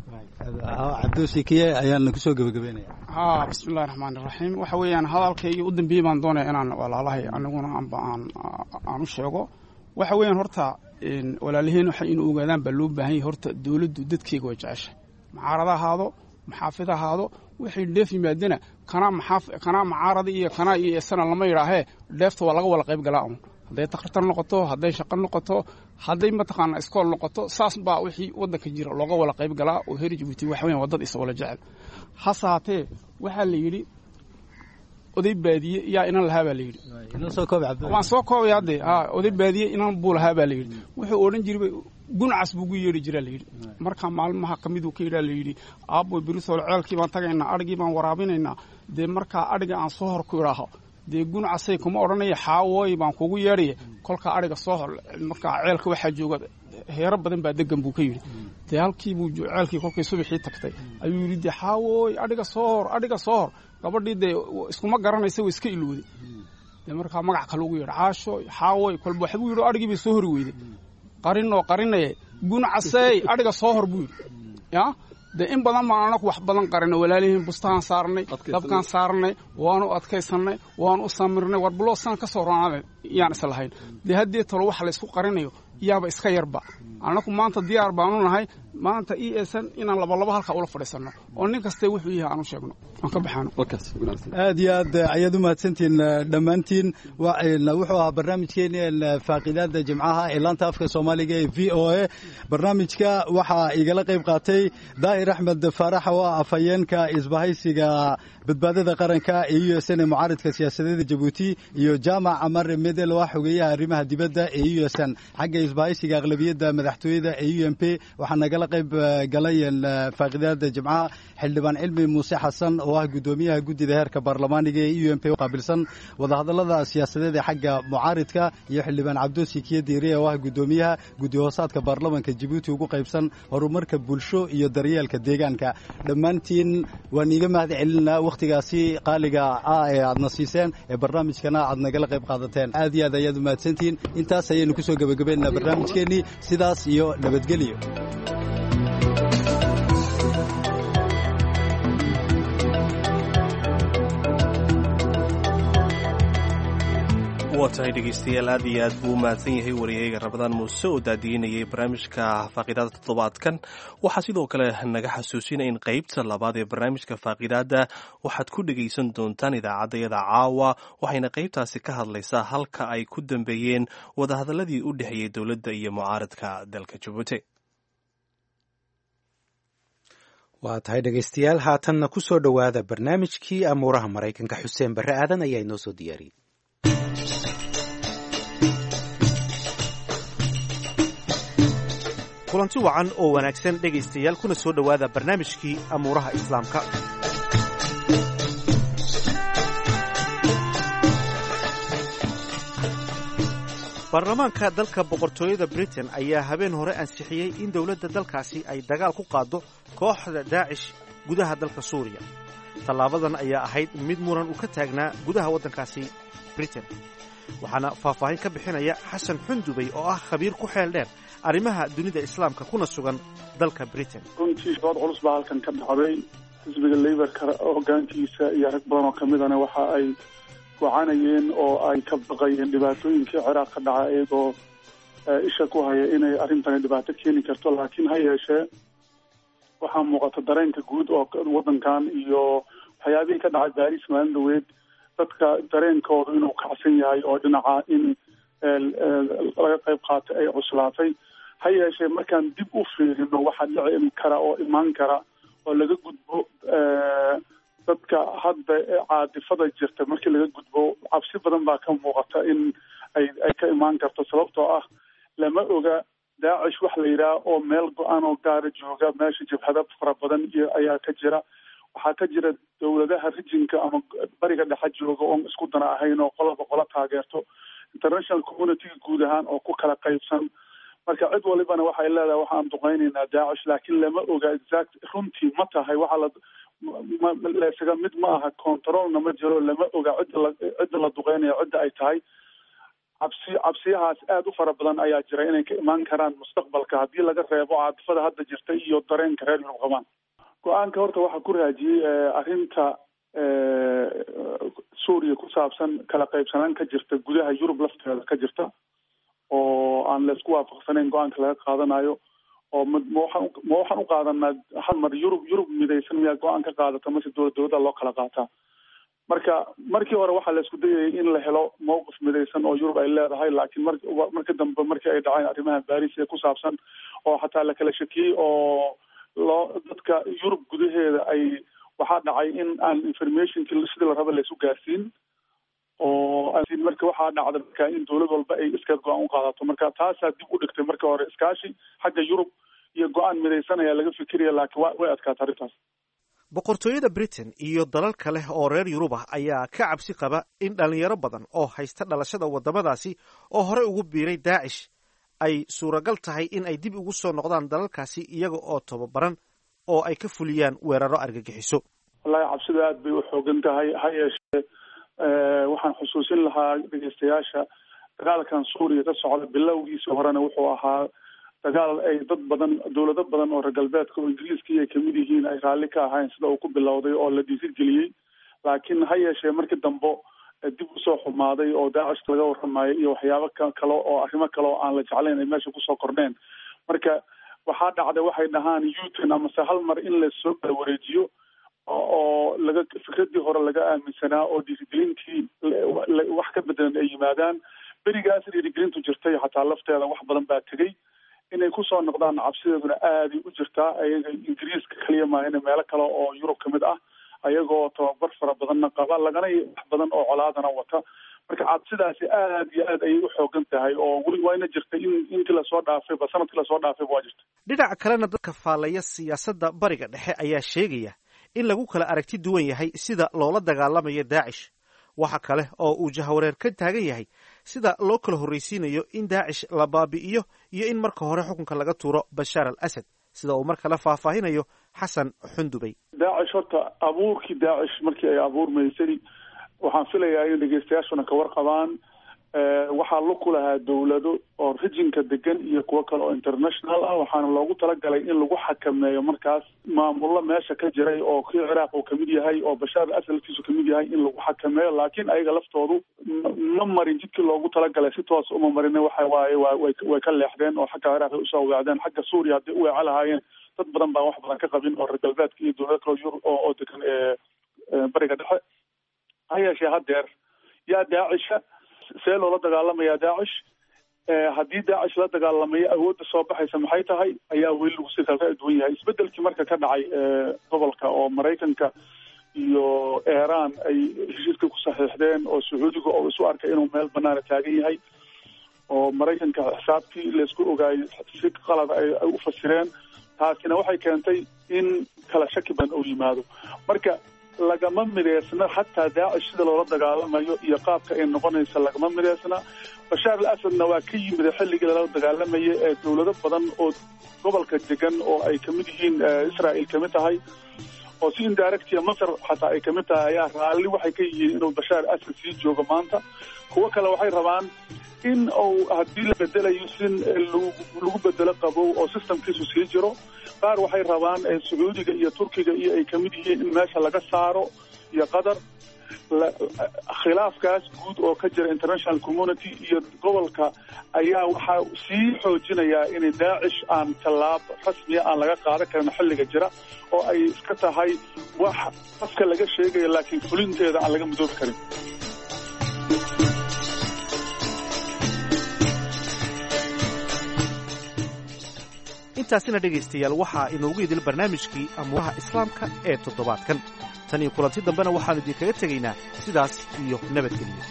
Speaker 11: cabdosikiye ayaan kusoo gebagabeynaya
Speaker 13: haa bismillahi raxmaan iraxiim waxa weeyaan hadalkaygii u dambeeyey baan doonaya inaan walaalahay aniguna amba aan aan u sheego waxa weeyaan horta walaalaheen waxa inuu ogaadaan baa loo baahan yahay horta dowladdu dadkeega waa jecesha mucaarada ahaado maxaafid ahaado waxay dheef yimaadana kanaa maxaaf kanaa mucaarada iyo kanaa iyo isana lama yidhaahee dheefta waa laga wada qayb galaa un hadday takhritar noqoto hadday shaqo noqoto hadday mataqaana iskool noqoto saas baa wixii waddanka jira looga wada qayb galaa oo heer jabuuti waxa weyan waa dad is wala jecel hase haatee waxaa la yidhi oday baadiye yaa inan lahaa baa la yidhi waan soo koobaya hadde ha oday baadiye inan buu lahaa baa la yidhi wuxuu odhan jiray guncas buu gu yeedhi jiraa layidhi markaa maalmaha ka miduu ka yidhaa layidhi aabboy berisoole ceelkii baan tagaynaa adhigii baan waraabinaynaa dee markaa adhiga aan soo hor ku idhaaho dee guncasay kuma odhanaya xaawooy baan kugu yeedhaya kolkaa adhiga soo hor markaa ceelka waxaa jooga heero badan baa degan buu ka yidhi dee halkiibuu ceelkii kolkay subaxii tagtay ayuu yidhi dee xaawooy adhiga soo hor adhiga soo hor gabadhii dee iskuma garanaysa way iska ilowday dee markaa magac kale ugu yeedha caasho xaawooy kolba waxbuu yidhi adhigii bay soo hori weyday qarinoo qarinaye guncasey adhiga soo hor buu yidhi ya dee in badan baan anaku wax badan qarina walaalihiin bustahaan saarnay dabkaan saarnay waanu adkaysannay waanu u samirnay war buloo san ka soo ronaada yaan is lahayn dee haddii talo waxa laysku qarinayo yaaba iska yarba annaku maanta diyaar baanu nahay maanta i esan inaan labalabo halkaa ula fadhiisanno oo nin kaste wuxuu yahay aan u sheegno aan ka baxaano
Speaker 11: aad iyo aad ayaad u mahadsantihiin dhammaantiin wuxuu ahaa barnaamijkeeni faaqidaada jimcaha ee laanta afka soomaaliga ee v o a barnaamijka waxaa igala qayb qaatay daahir axmed faarax oo ah afhayeenka isbahaysiga badbaadada qaranka ee u s n ee mucaaridka siyaasadeeda jabuuti iyo jaamac amar medel oo ah xogeeyaha arrimaha dibadda ee u s n xagga isbahaysiga aqlabiyadda madaxtooyada ee u m p waxaa nagala qayb galay faaqidaada jimcaha xildhibaan cilmi muuse xasan oo ah guddoomiyaha guddida heerka baarlamaaniga ee u m p qaabilsan wadahadallada siyaasadeed ee xagga mucaaridka iyo xildhibaan cabdoosi kiye diire oo ah guddoomiyaha guddi hoosaadka baarlamanka jabuuti ugu qaybsan horumarka bulsho iyo daryeelka deegaanka dhammaantiin waan iiga mahad celinaa wakhtigaasi qaaliga ah ee aadna siiseen ee barnaamijkana aad nagala qayb qaadateen aad iyo aad ayaad u mahadsantihiin intaas ayaynu kusoo gebagabeynaa afmeeraynaa barnaamijkeennii sidaas iyo nabadgelyo
Speaker 1: waa tahay dhegeystayaal aad iyo aad buu u mahadsan yahay wariyayga rabadaan muuse oo daadiinayay barnaamijka faaqidaada toddobaadkan waxaa sidoo kale naga xasuusinaya in qeybta labaad ee barnaamijka faaqidaada waxaad ku dhegaysan doontaan idaacaddayada caawa waxayna qeybtaasi ka hadlaysaa halka ay ku dambeeyeen wadahadaladii u dhexeeyey dowladda iyo mucaaradka dalka jabuuti
Speaker 2: waa tahay dhegaystayaal haatanna ku soo dhowaada barnaamijkii amuuraha maraykanka xuseen barre aadan ayaa inoo soo diyaariyey
Speaker 14: kulanti wacan oo wanaagsan dhegaystayaal kuna soo dhowaada barnaamijkii amuuraha islaamka baarlamaanka dalka boqortooyada britain ayaa habeen hore ansixiyey in dowladda dalkaasi ay dagaal ku qaaddo kooxda daacish gudaha dalka suuriya tallaabadan ayaa ahayd mid muran uu ka taagnaa gudaha waddankaasi britain waxaana faahfaahin ka bixinaya xasan xundubey oo ah khabiir ku xeel dheer arrimaha dunida islaamka kuna sugan dalka britain
Speaker 15: runtii dood culus baa halkan ka dhacday xisbiga leybarka hogaankiisa iyo rag badan oo kamidana waxa ay gocanayeen oo ay ka baqayeen dhibaatooyinkii ciraaq ka dhaca iyagoo isha ku haya inay arrintani dhibaato keeni karto laakiin ha yeeshee waxaa muuqata dareenka guud oo waddankan iyo waxyaabihii ka dhacay baris maalin dhaweed dadka dareenkooda inuu kacsan yahay oo dhinaca in laga qayb qaatay ay cuslaatay ha yeeshee markaan dib u fiirino waxaa dhici kara oo imaan kara oo laga gudbo dadka hadda caadifada jirta markii laga gudbo cabsi badan baa ka muuqata in ay ay ka imaan karto sababtoo ah lama oga daacish wax la yidhaah oo meel go-aan oo gaara jooga meesha jabhada fara badan iyo ayaa ka jira waxaa ka jira dowladaha rijinka ama bariga dhexe jooga oon isku dana ahayn oo qolaba qola taageerto international communityga guud ahaan oo ku kala qaybsan marka cid walibana waxay leedahay waxaan duqeynaynaa daacish laakiin lama oga exact runtii ma tahay waxaa la laysaga mid ma aha controlna ma jiro lama oga cidda la cidda la duqeynaya cidda ay tahay cabsi cabsiyahaas aada u fara badan ayaa jira inay ka imaan karaan mustaqbalka haddii laga reebo caadifada hadda jirta iyo dareenka reer yurub qabaan go-aanka horta waxaa ku raajiyey arrinta suuriya ku saabsan kala qaybsanaan ka jirta gudaha yurub lafteeda ka jirta oo aan laysku waafaqsanayn go-aanka laga qaadanayo oo ma waxaan ma waxaan u qaadanaa hal mar yurub yurub midaysan miyaa go-aan ka qaadata mase dowlad dowlada loo kala qaataa marka markii hore waxaa la isku dayayay in la helo mowqif midaysan oo yurub ay leedahay laakiin mar marka dambe markii ay dhaceen arrimaha baris ee ku saabsan oo xataa la kala shakiyey oo loo dadka yurub gudaheeda ay waxaa dhacay in aan informationkii sidii la raba laysu gaarsiin oo marka waxaa dhacda marka in dowlad walba ay iska go-aan u qaadato marka taasaa dib u dhigtay markii hore iskaashi xagga yurub iyo go-aan midaysan ayaa laga fikiraya laakiin wa way adkaata arrintaas
Speaker 14: boqortooyada britain iyo dalal kale oo reer yurub ah ayaa ka cabsi qaba in dhalinyaro badan oo haysta dhalashada waddamadaasi oo horey ugu biiray daacish ay suuragal tahay in ay dib ugu soo noqdaan dalalkaasi iyaga oo tababaran oo ay ka fuliyaan weeraro argagixiso
Speaker 15: wallahi cabsida aad bay u xoogan tahay ha yeeshee waxaan xusuusin lahaa dhegeystayaasha dagaalkan suuriya ka socda bilowgiisa horena wuxuu ahaa dagaal ay dad badan dowlado badan oo reer galbeedka oo ingiriiskii ay kamid yihiin ay raalli ka ahayn sida uu ku bilowday oo la dhiirigeliyey laakiin ha yeeshee markii dambe dib usoo xumaaday oo daacishka laga waramayo iyo waxyaabo kale oo arrimo kale oo aan la jeclayn ay meesha kusoo kordheen marka waxaa dhacday waxay dhahaan uton amase hal mar in lasoo kala wareejiyo oo laga fikradii hore laga aaminsanaa oo dhiirigelintii wax ka bedelan ay yimaadaan berigaas dhiirigelintu jirtay xataa lafteeda wax badan baa tegey inay kusoo noqdaan cabsideeduna aaday u jirtaa ayaga ingiriiska kaliya maahane meelo kale oo yurub kamid ah ayagoo tababar fara badanna qaba lagana wax badan oo colaadana wata marka cabsidaasi aad iyo aad ayay u xoogan tahay oo weli wayna jirtay in intii lasoo dhaafayba sanadkii lasoo dhaafayba waa jirta
Speaker 14: dhinaca kalena dadka faallaya siyaasadda bariga dhexe ayaa sheegaya in lagu kala aragti duwan yahay sida loola dagaalamayo daacish waxa kale oo uu jahawareer ka taagan yahay sida loo kala horraysiinayo in daacish la baabi'iyo iyo in marka hore xukunka laga tuuro bashaar al asad sida uu mar kale faahfaahinayo xasan xundubey
Speaker 15: daacish horta abuurkii daacish markii ay abuurmaysay waxaan filayaa in dhegeystayaashuna ka warqabaan waxaa lug ku lahaa dowlado oo rijinka degan iyo kuwo kale oo international ah waxaana loogu talagalay in lagu xakameeyo markaas maamullo meesha ka jiray oo kii ciraaq uu kamid yahay oo bashaar al asad laftiisu kamid yahay in lagu xakameeyo laakiin ayaga laftoodu ma marin jidkii loogu talagalay si toos uma marin waxa waaye way way ka leexdeen oo xagga ciraaq ay usoo weecdeen xagga suuriya hadday u weeco lahaayeen dad badan baan wax badan ka qabin oo reer galbeedka iyo dowlado kale yurub oo oo degan bariga dhexe ha yeeshee haddeer yaa daacisha see loola dagaalamayaa daacish haddii daacish la dagaalamayo awoodda soo baxaysa maxay tahay ayaa weli lagu si kala duwan yahay isbedelkii marka ka dhacay gobolka oo maraykanka iyo iiraan ay heshiiska ku saxiixdeen oo sacuudiga oo isu arkay inuu meel banaana taagan yahay oo maraykanka xisaabtii laysku ogaayay si qalada ay u fasireen taasina waxay keentay in kala shaki badan uu yimaado marka lagama mideysna xataa daacish sida loola dagaalamayo iyo qaabka ay noqonaysa lagama mideysna bashaar al asadna waa ka yimid xilligii lala dagaalamaya ee dowlado badan oo gobolka degan oo ay kamid yihiin israel kamid tahay oo si indirectia masar xataa ay kamid tahay ayaa raalli waxay ka yihiin inuu bashaar asad sii joogo maanta kuwo kale waxay rabaan in uu haddii la bedelayo sin lagu bedelo qabow oo systemkiisu sii jiro qaar waxay rabaan sacuudiga iyo turkiga iyo ay kamid yihiin in meesha laga saaro iyo qatar khilaafkaas guud oo ka jira international community iyo gobolka ayaa waxaa sii xoojinayaa in daacish aan tallaab rasmiya aan laga qaadan karin xilliga jira oo ay iska tahay wax afka laga sheegayo laakiin fulinteeda aan laga midoobi karin
Speaker 14: intaasina dhegaystayaal waxaa inoogu idil barnaamijkii amuuraha islaamka ee toddobaadkan tan iyo kulanti dambena waxaannu idinkaga tegaynaa sidaas iyo nabadgelyo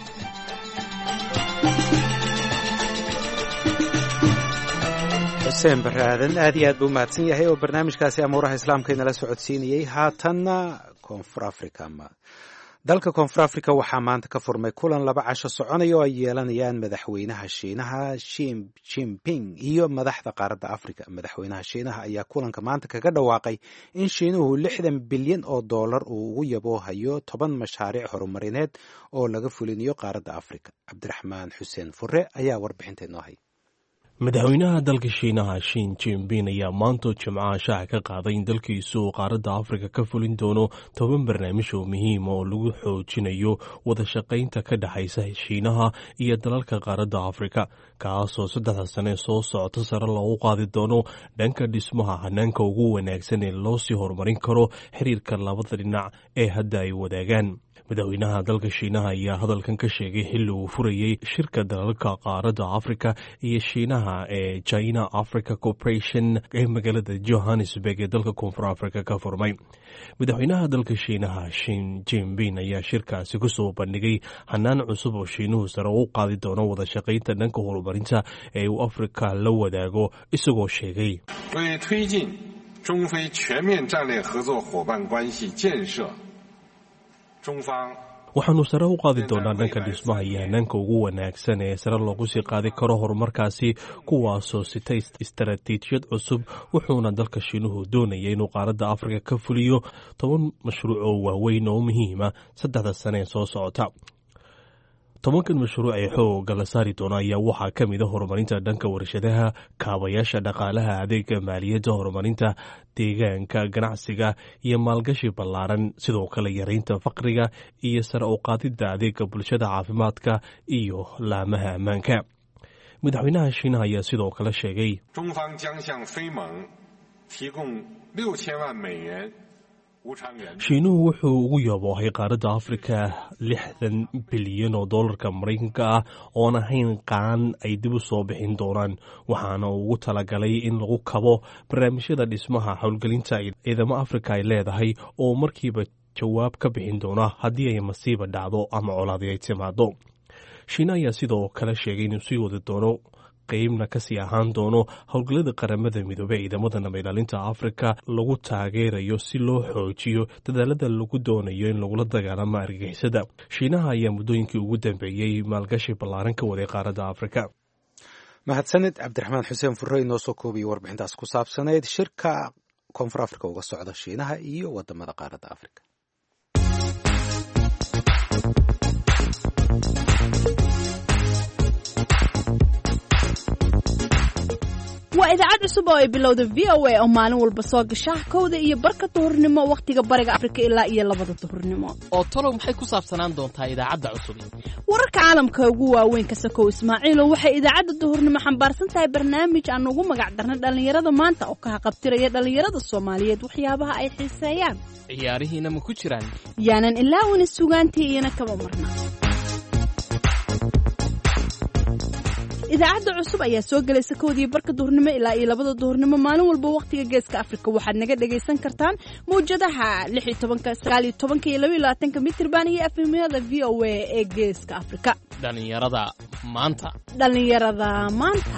Speaker 2: xuseen barre aadan aad iyo aad buu mahadsan yahay oo barnaamijkaasi amuuraha islaamka inala socodsiinayey haatanna koonfur africa dalka koonfur africa waxaa maanta ka furmay kulan laba casho soconaya oo ay yeelanayaan madaxweynaha shiinaha shim jimping iyo madaxda qaaradda africa madaxweynaha shiinaha ayaa kulanka maanta kaga dhawaaqay in shiinuhu lixdan bilyan oo dollar uu ugu yaboohayo toban mashaariic horumarineed oo laga fulinayo qaaradda africa cabdiraxmaan xuseen fure ayaa warbixinta inoo hay
Speaker 1: madaxweynaha dalka shiinaha shin jimpin ayaa maantoo jimcaha shaaca ka qaaday in dalkiisu uu qaaradda afrika ka fulin doono toban barnaamij oo muhiima oo lagu xoojinayo wada shaqaynta ka dhexaysa shiinaha iyo dalalka qaaradda afrika kaasoo saddexda sane soo socota sare loogu qaadi doono dhanka dhismaha hanaanka ugu wanaagsan ee loo sii horumarin karo xiriirka labada dhinac ee hadda ay wadaagaan madaxweynaha dalka shiinaha ayaa hadalkan ka sheegay xilli uu furayey shirka dalalka qaaradda afrika iyo shiinaha ee china africa corporation ee magaalada johannesburg ee dalka koonfur africa ka furmay madaxweynaha dalka shiinaha shin jimpin ayaa shirkaasi kusoo bandhigay hanaan cusub oo shiinuhu sare u qaadi doono wada shaqaynta dhanka horumarinta ee uu afrika la wadaago isagoo sheegay
Speaker 16: 为推进中非全面战略合作伙伴关系建设，中方
Speaker 1: waxaannu sare u qaadi doonaa dhanka dhismaha iyo hanaanka ugu wanaagsan ee sare loogu sii qaadi karo horumarkaasi kuwaasoo sita istaraatiijiyad cusub wuxuuna dalka shiinuhu doonaya inuu qaaradda afrika ka fuliyo toban mashruuc oo waaweyn oo muhiima saddexda sane ee soo socota tobankan mashruuc ee xooga la saari doona ayaa waxaa ka mid a horumarinta dhanka warshadaha kaabayaasha dhaqaalaha adeega maaliyadda horumarinta deegaanka ganacsiga iyo maalgashi ballaaran sidoo kale yaraynta faqriga iyo sare u qaadidda adeega bulshada caafimaadka iyo laamaha ammaanka madaxweynaha shiinaha ayaa sidoo kale sheegay
Speaker 16: 中方将向非盟提供六千万美元
Speaker 1: shiinuhu wuxuu ugu yaboohay qaaradda afrika lixdan bilyan oo dollarka maraykanka ah oon ahayn qaan ay dib u soo bixin doonaan waxaana uu ugu talagalay in lagu kabo barnaamijyada dhismaha howlgelinta ciidamo afrika ay leedahay oo markiiba jawaab ka bixin doona haddii ay masiiba dhacdo ama colaadi ay timaado shiina ayaa sidoo kale sheegay inuu sii wadi doono qeybna kasii ahaan doono howlgallada qaramada midoobey ciidamada nabadilaalinta afrika lagu taageerayo si loo xoojiyo dadaalada lagu doonayo in lagula dagaalamo argagixisada shiinaha ayaa muddooyinkii ugu dambeeyey maalgashi ballaaran ka waday qaaradda afrika
Speaker 2: mahadsanid cabdiraxmaan xuseen furey noo soo koobiyey warbixintaas ku saabsanayd shirka koonfur afrika uga socda shiinaha iyo wadamada qaaradda afrika
Speaker 17: waa idaacad cusub oo ay bilowda v o a oo maalin walba soo gasha kowda iyo barka duhurnimo wakhtiga bariga afrika ilaa iyo labada duhurnimo
Speaker 18: oo talow maxay ku saabsanaan doontaa idaacadda cusub
Speaker 17: wararka caalamka ugu waaweyn ka sakow ismaaciilo waxay idaacadda duhurnimo xambaarsan tahay barnaamij aan ugu magac darnay dhallinyarada maanta oo ka haqabtiraya dhallinyarada soomaaliyeed waxyaabaha ay xiiseeyaan
Speaker 18: ciyaarihiina ma ku jiraan
Speaker 17: yaanan ilaawina sugaantii iyana kama marna idaacadda cusub ayaa soo gelaysa kowdii barka duhurnimo ilaa iyo labada duhurnimo maalin walba wakhtiga geeska afrika waxaad naga dhagaysan kartaan mawjadaha iyo mitirban iyo afimyada v o a ee geeska afrika
Speaker 18: dhallinyarada maanta
Speaker 17: dhallinyarada maanta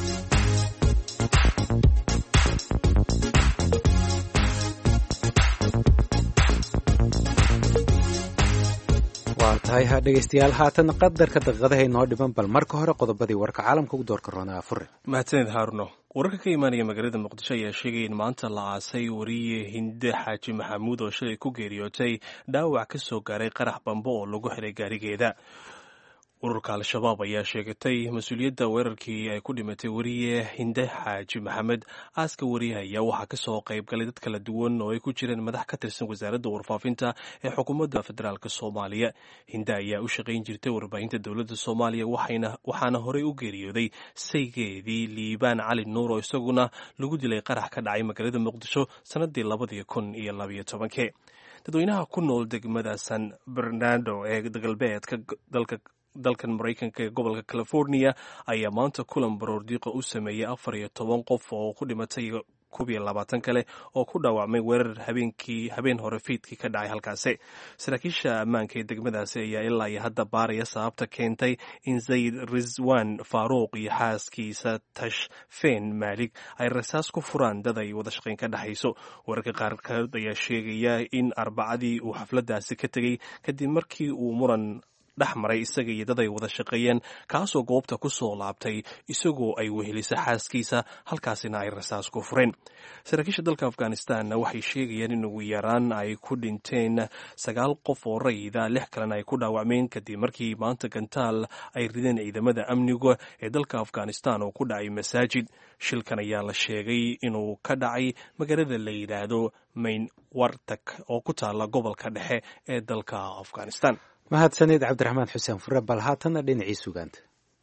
Speaker 2: waa tahay ha dhegaystayaal haatan qadarka daqiiqadaha inoo dhiman bal marka hore qodobadii warka caalamka ugu doorka roonaa fure
Speaker 1: mahadsaned haaruno wararka ka imaanaya magaalada muqdisho ayaa sheegaya in maanta la aasay wariye hinde xaaji maxamuud oo shalay ku geeriyootay dhaawac ka soo gaaray qarax bambo oo lagu xiray gaarigeeda ururka al-shabaab ayaa sheegatay mas-uuliyadda weerarkii ay ku dhimatay wariye hinde xaaji maxamed aaska wariyaha ayaa waxaa kasoo qayb galay dad kala duwan oo ay ku jireen madax ka tirsan wasaaradda warfaafinta ee xukuumadda federaalk soomaaliya hinde ayaa u shaqayn jirtay warbaahinta dowladda soomaaliya waxaana horey u geeriyooday saygeedii liibaan cali nuur oo isaguna lagu dilay qarax ka dhacay magaalada muqdisho sanadii labadii kun iyo labayo tobankii dadweynaha ku nool degmada san bernardo ee galbeedka dalka dalkan maraykanka ee gobolka california ayaa maanta kulan baroordiiqa u sameeyey afar iyo toban qof oo ku dhimatay koob iyo labaatan kale oo ku dhaawacmay weerar habeenkii habeen hore fiidkii ka dhacay halkaasi saraakiisha ammaanka ee degmadaasi ayaa ilaa iyo hadda baaraya sababta keentay in zayd rizwan faaruuq iyo xaaskiisa tashfen maalig ay rasaas ku furaan dad ay wada shaqayn ka dhexayso wararka qaarkood ayaa sheegaya in arbacadii uu xafladaasi ka tegey kadib markii uu muran dhex maray isaga iyo dad ay wada shaqeeyeen kaasoo goobta ku soo laabtay isagoo ay wehelisa xaaskiisa halkaasina ay rasaas ku fureen saraakiisha dalka afghanistanna waxay sheegayaan in ugu yaraan ay ku dhinteen sagaal qof oo rayida lix kalena ay ku dhaawacmeen kadib markii maanta gantaal ay rideen ciidamada amniga ee dalka afghanistan oo ku dhacay masaajid shilkan ayaa la sheegay inuu ka dhacay magaalada la yidhaahdo mayn wartak oo ku taala gobolka dhexe ee dalka afghanistan
Speaker 2: mahadsanid cabdiraxmaan xuseen fure bal haatanna dhinacii sugaanta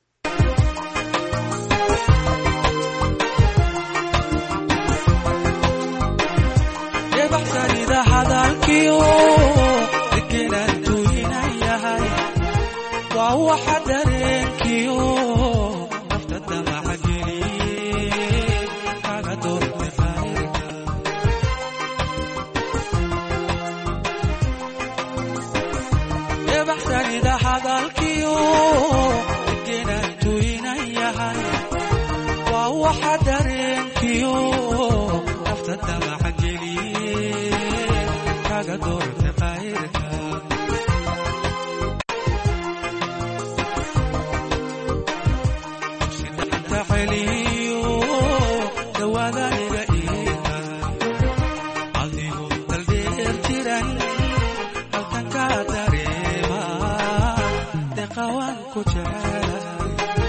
Speaker 19: ebaxsanida hadalkiyo degenantuinan yahay waa waxa dareenkiyo nafta damacageliye kaga doorte qayrka ebaxsanida hadalkiyo degenantuinan yahay waa waxa dareenkiyo nafta damacageliye kaga doorte qayrka sidanta celiyo dawaadaniga iiga adigo daldheer jiran halkan ka dareema deqawaan ku jecel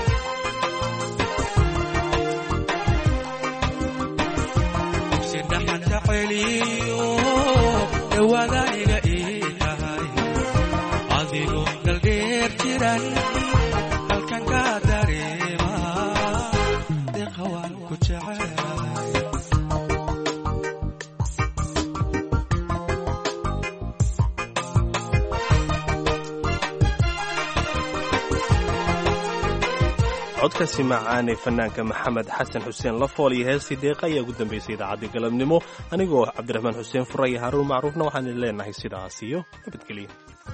Speaker 19: sidhaxanta celiyo dawaadaniga ii tahay adigo daldheer jiran halkan ka dareema deqawaan ku jecel
Speaker 1: codkaasi macaan ee fanaanka maxamed xasan xuseen lafool iyo heestii deeqa ayaa ugu dambaysay idaacaddii galabnimo anigoo cabdiraxmaan xuseen fura iyo haruun macruufna waxaan idin leenahay sidaas iyo nabadgelyo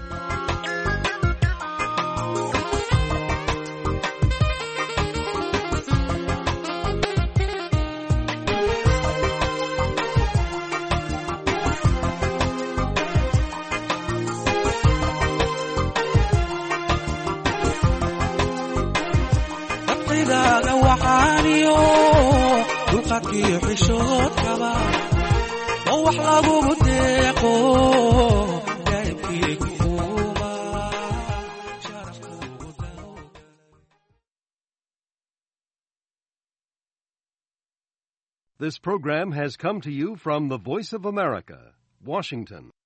Speaker 19: dabqidaaga waxaaniyo dulqadkiyo xishoodkaba oo wax lagugu deeqo daa'ibkiigu
Speaker 20: This program has come to you from the Voice of America, Washington.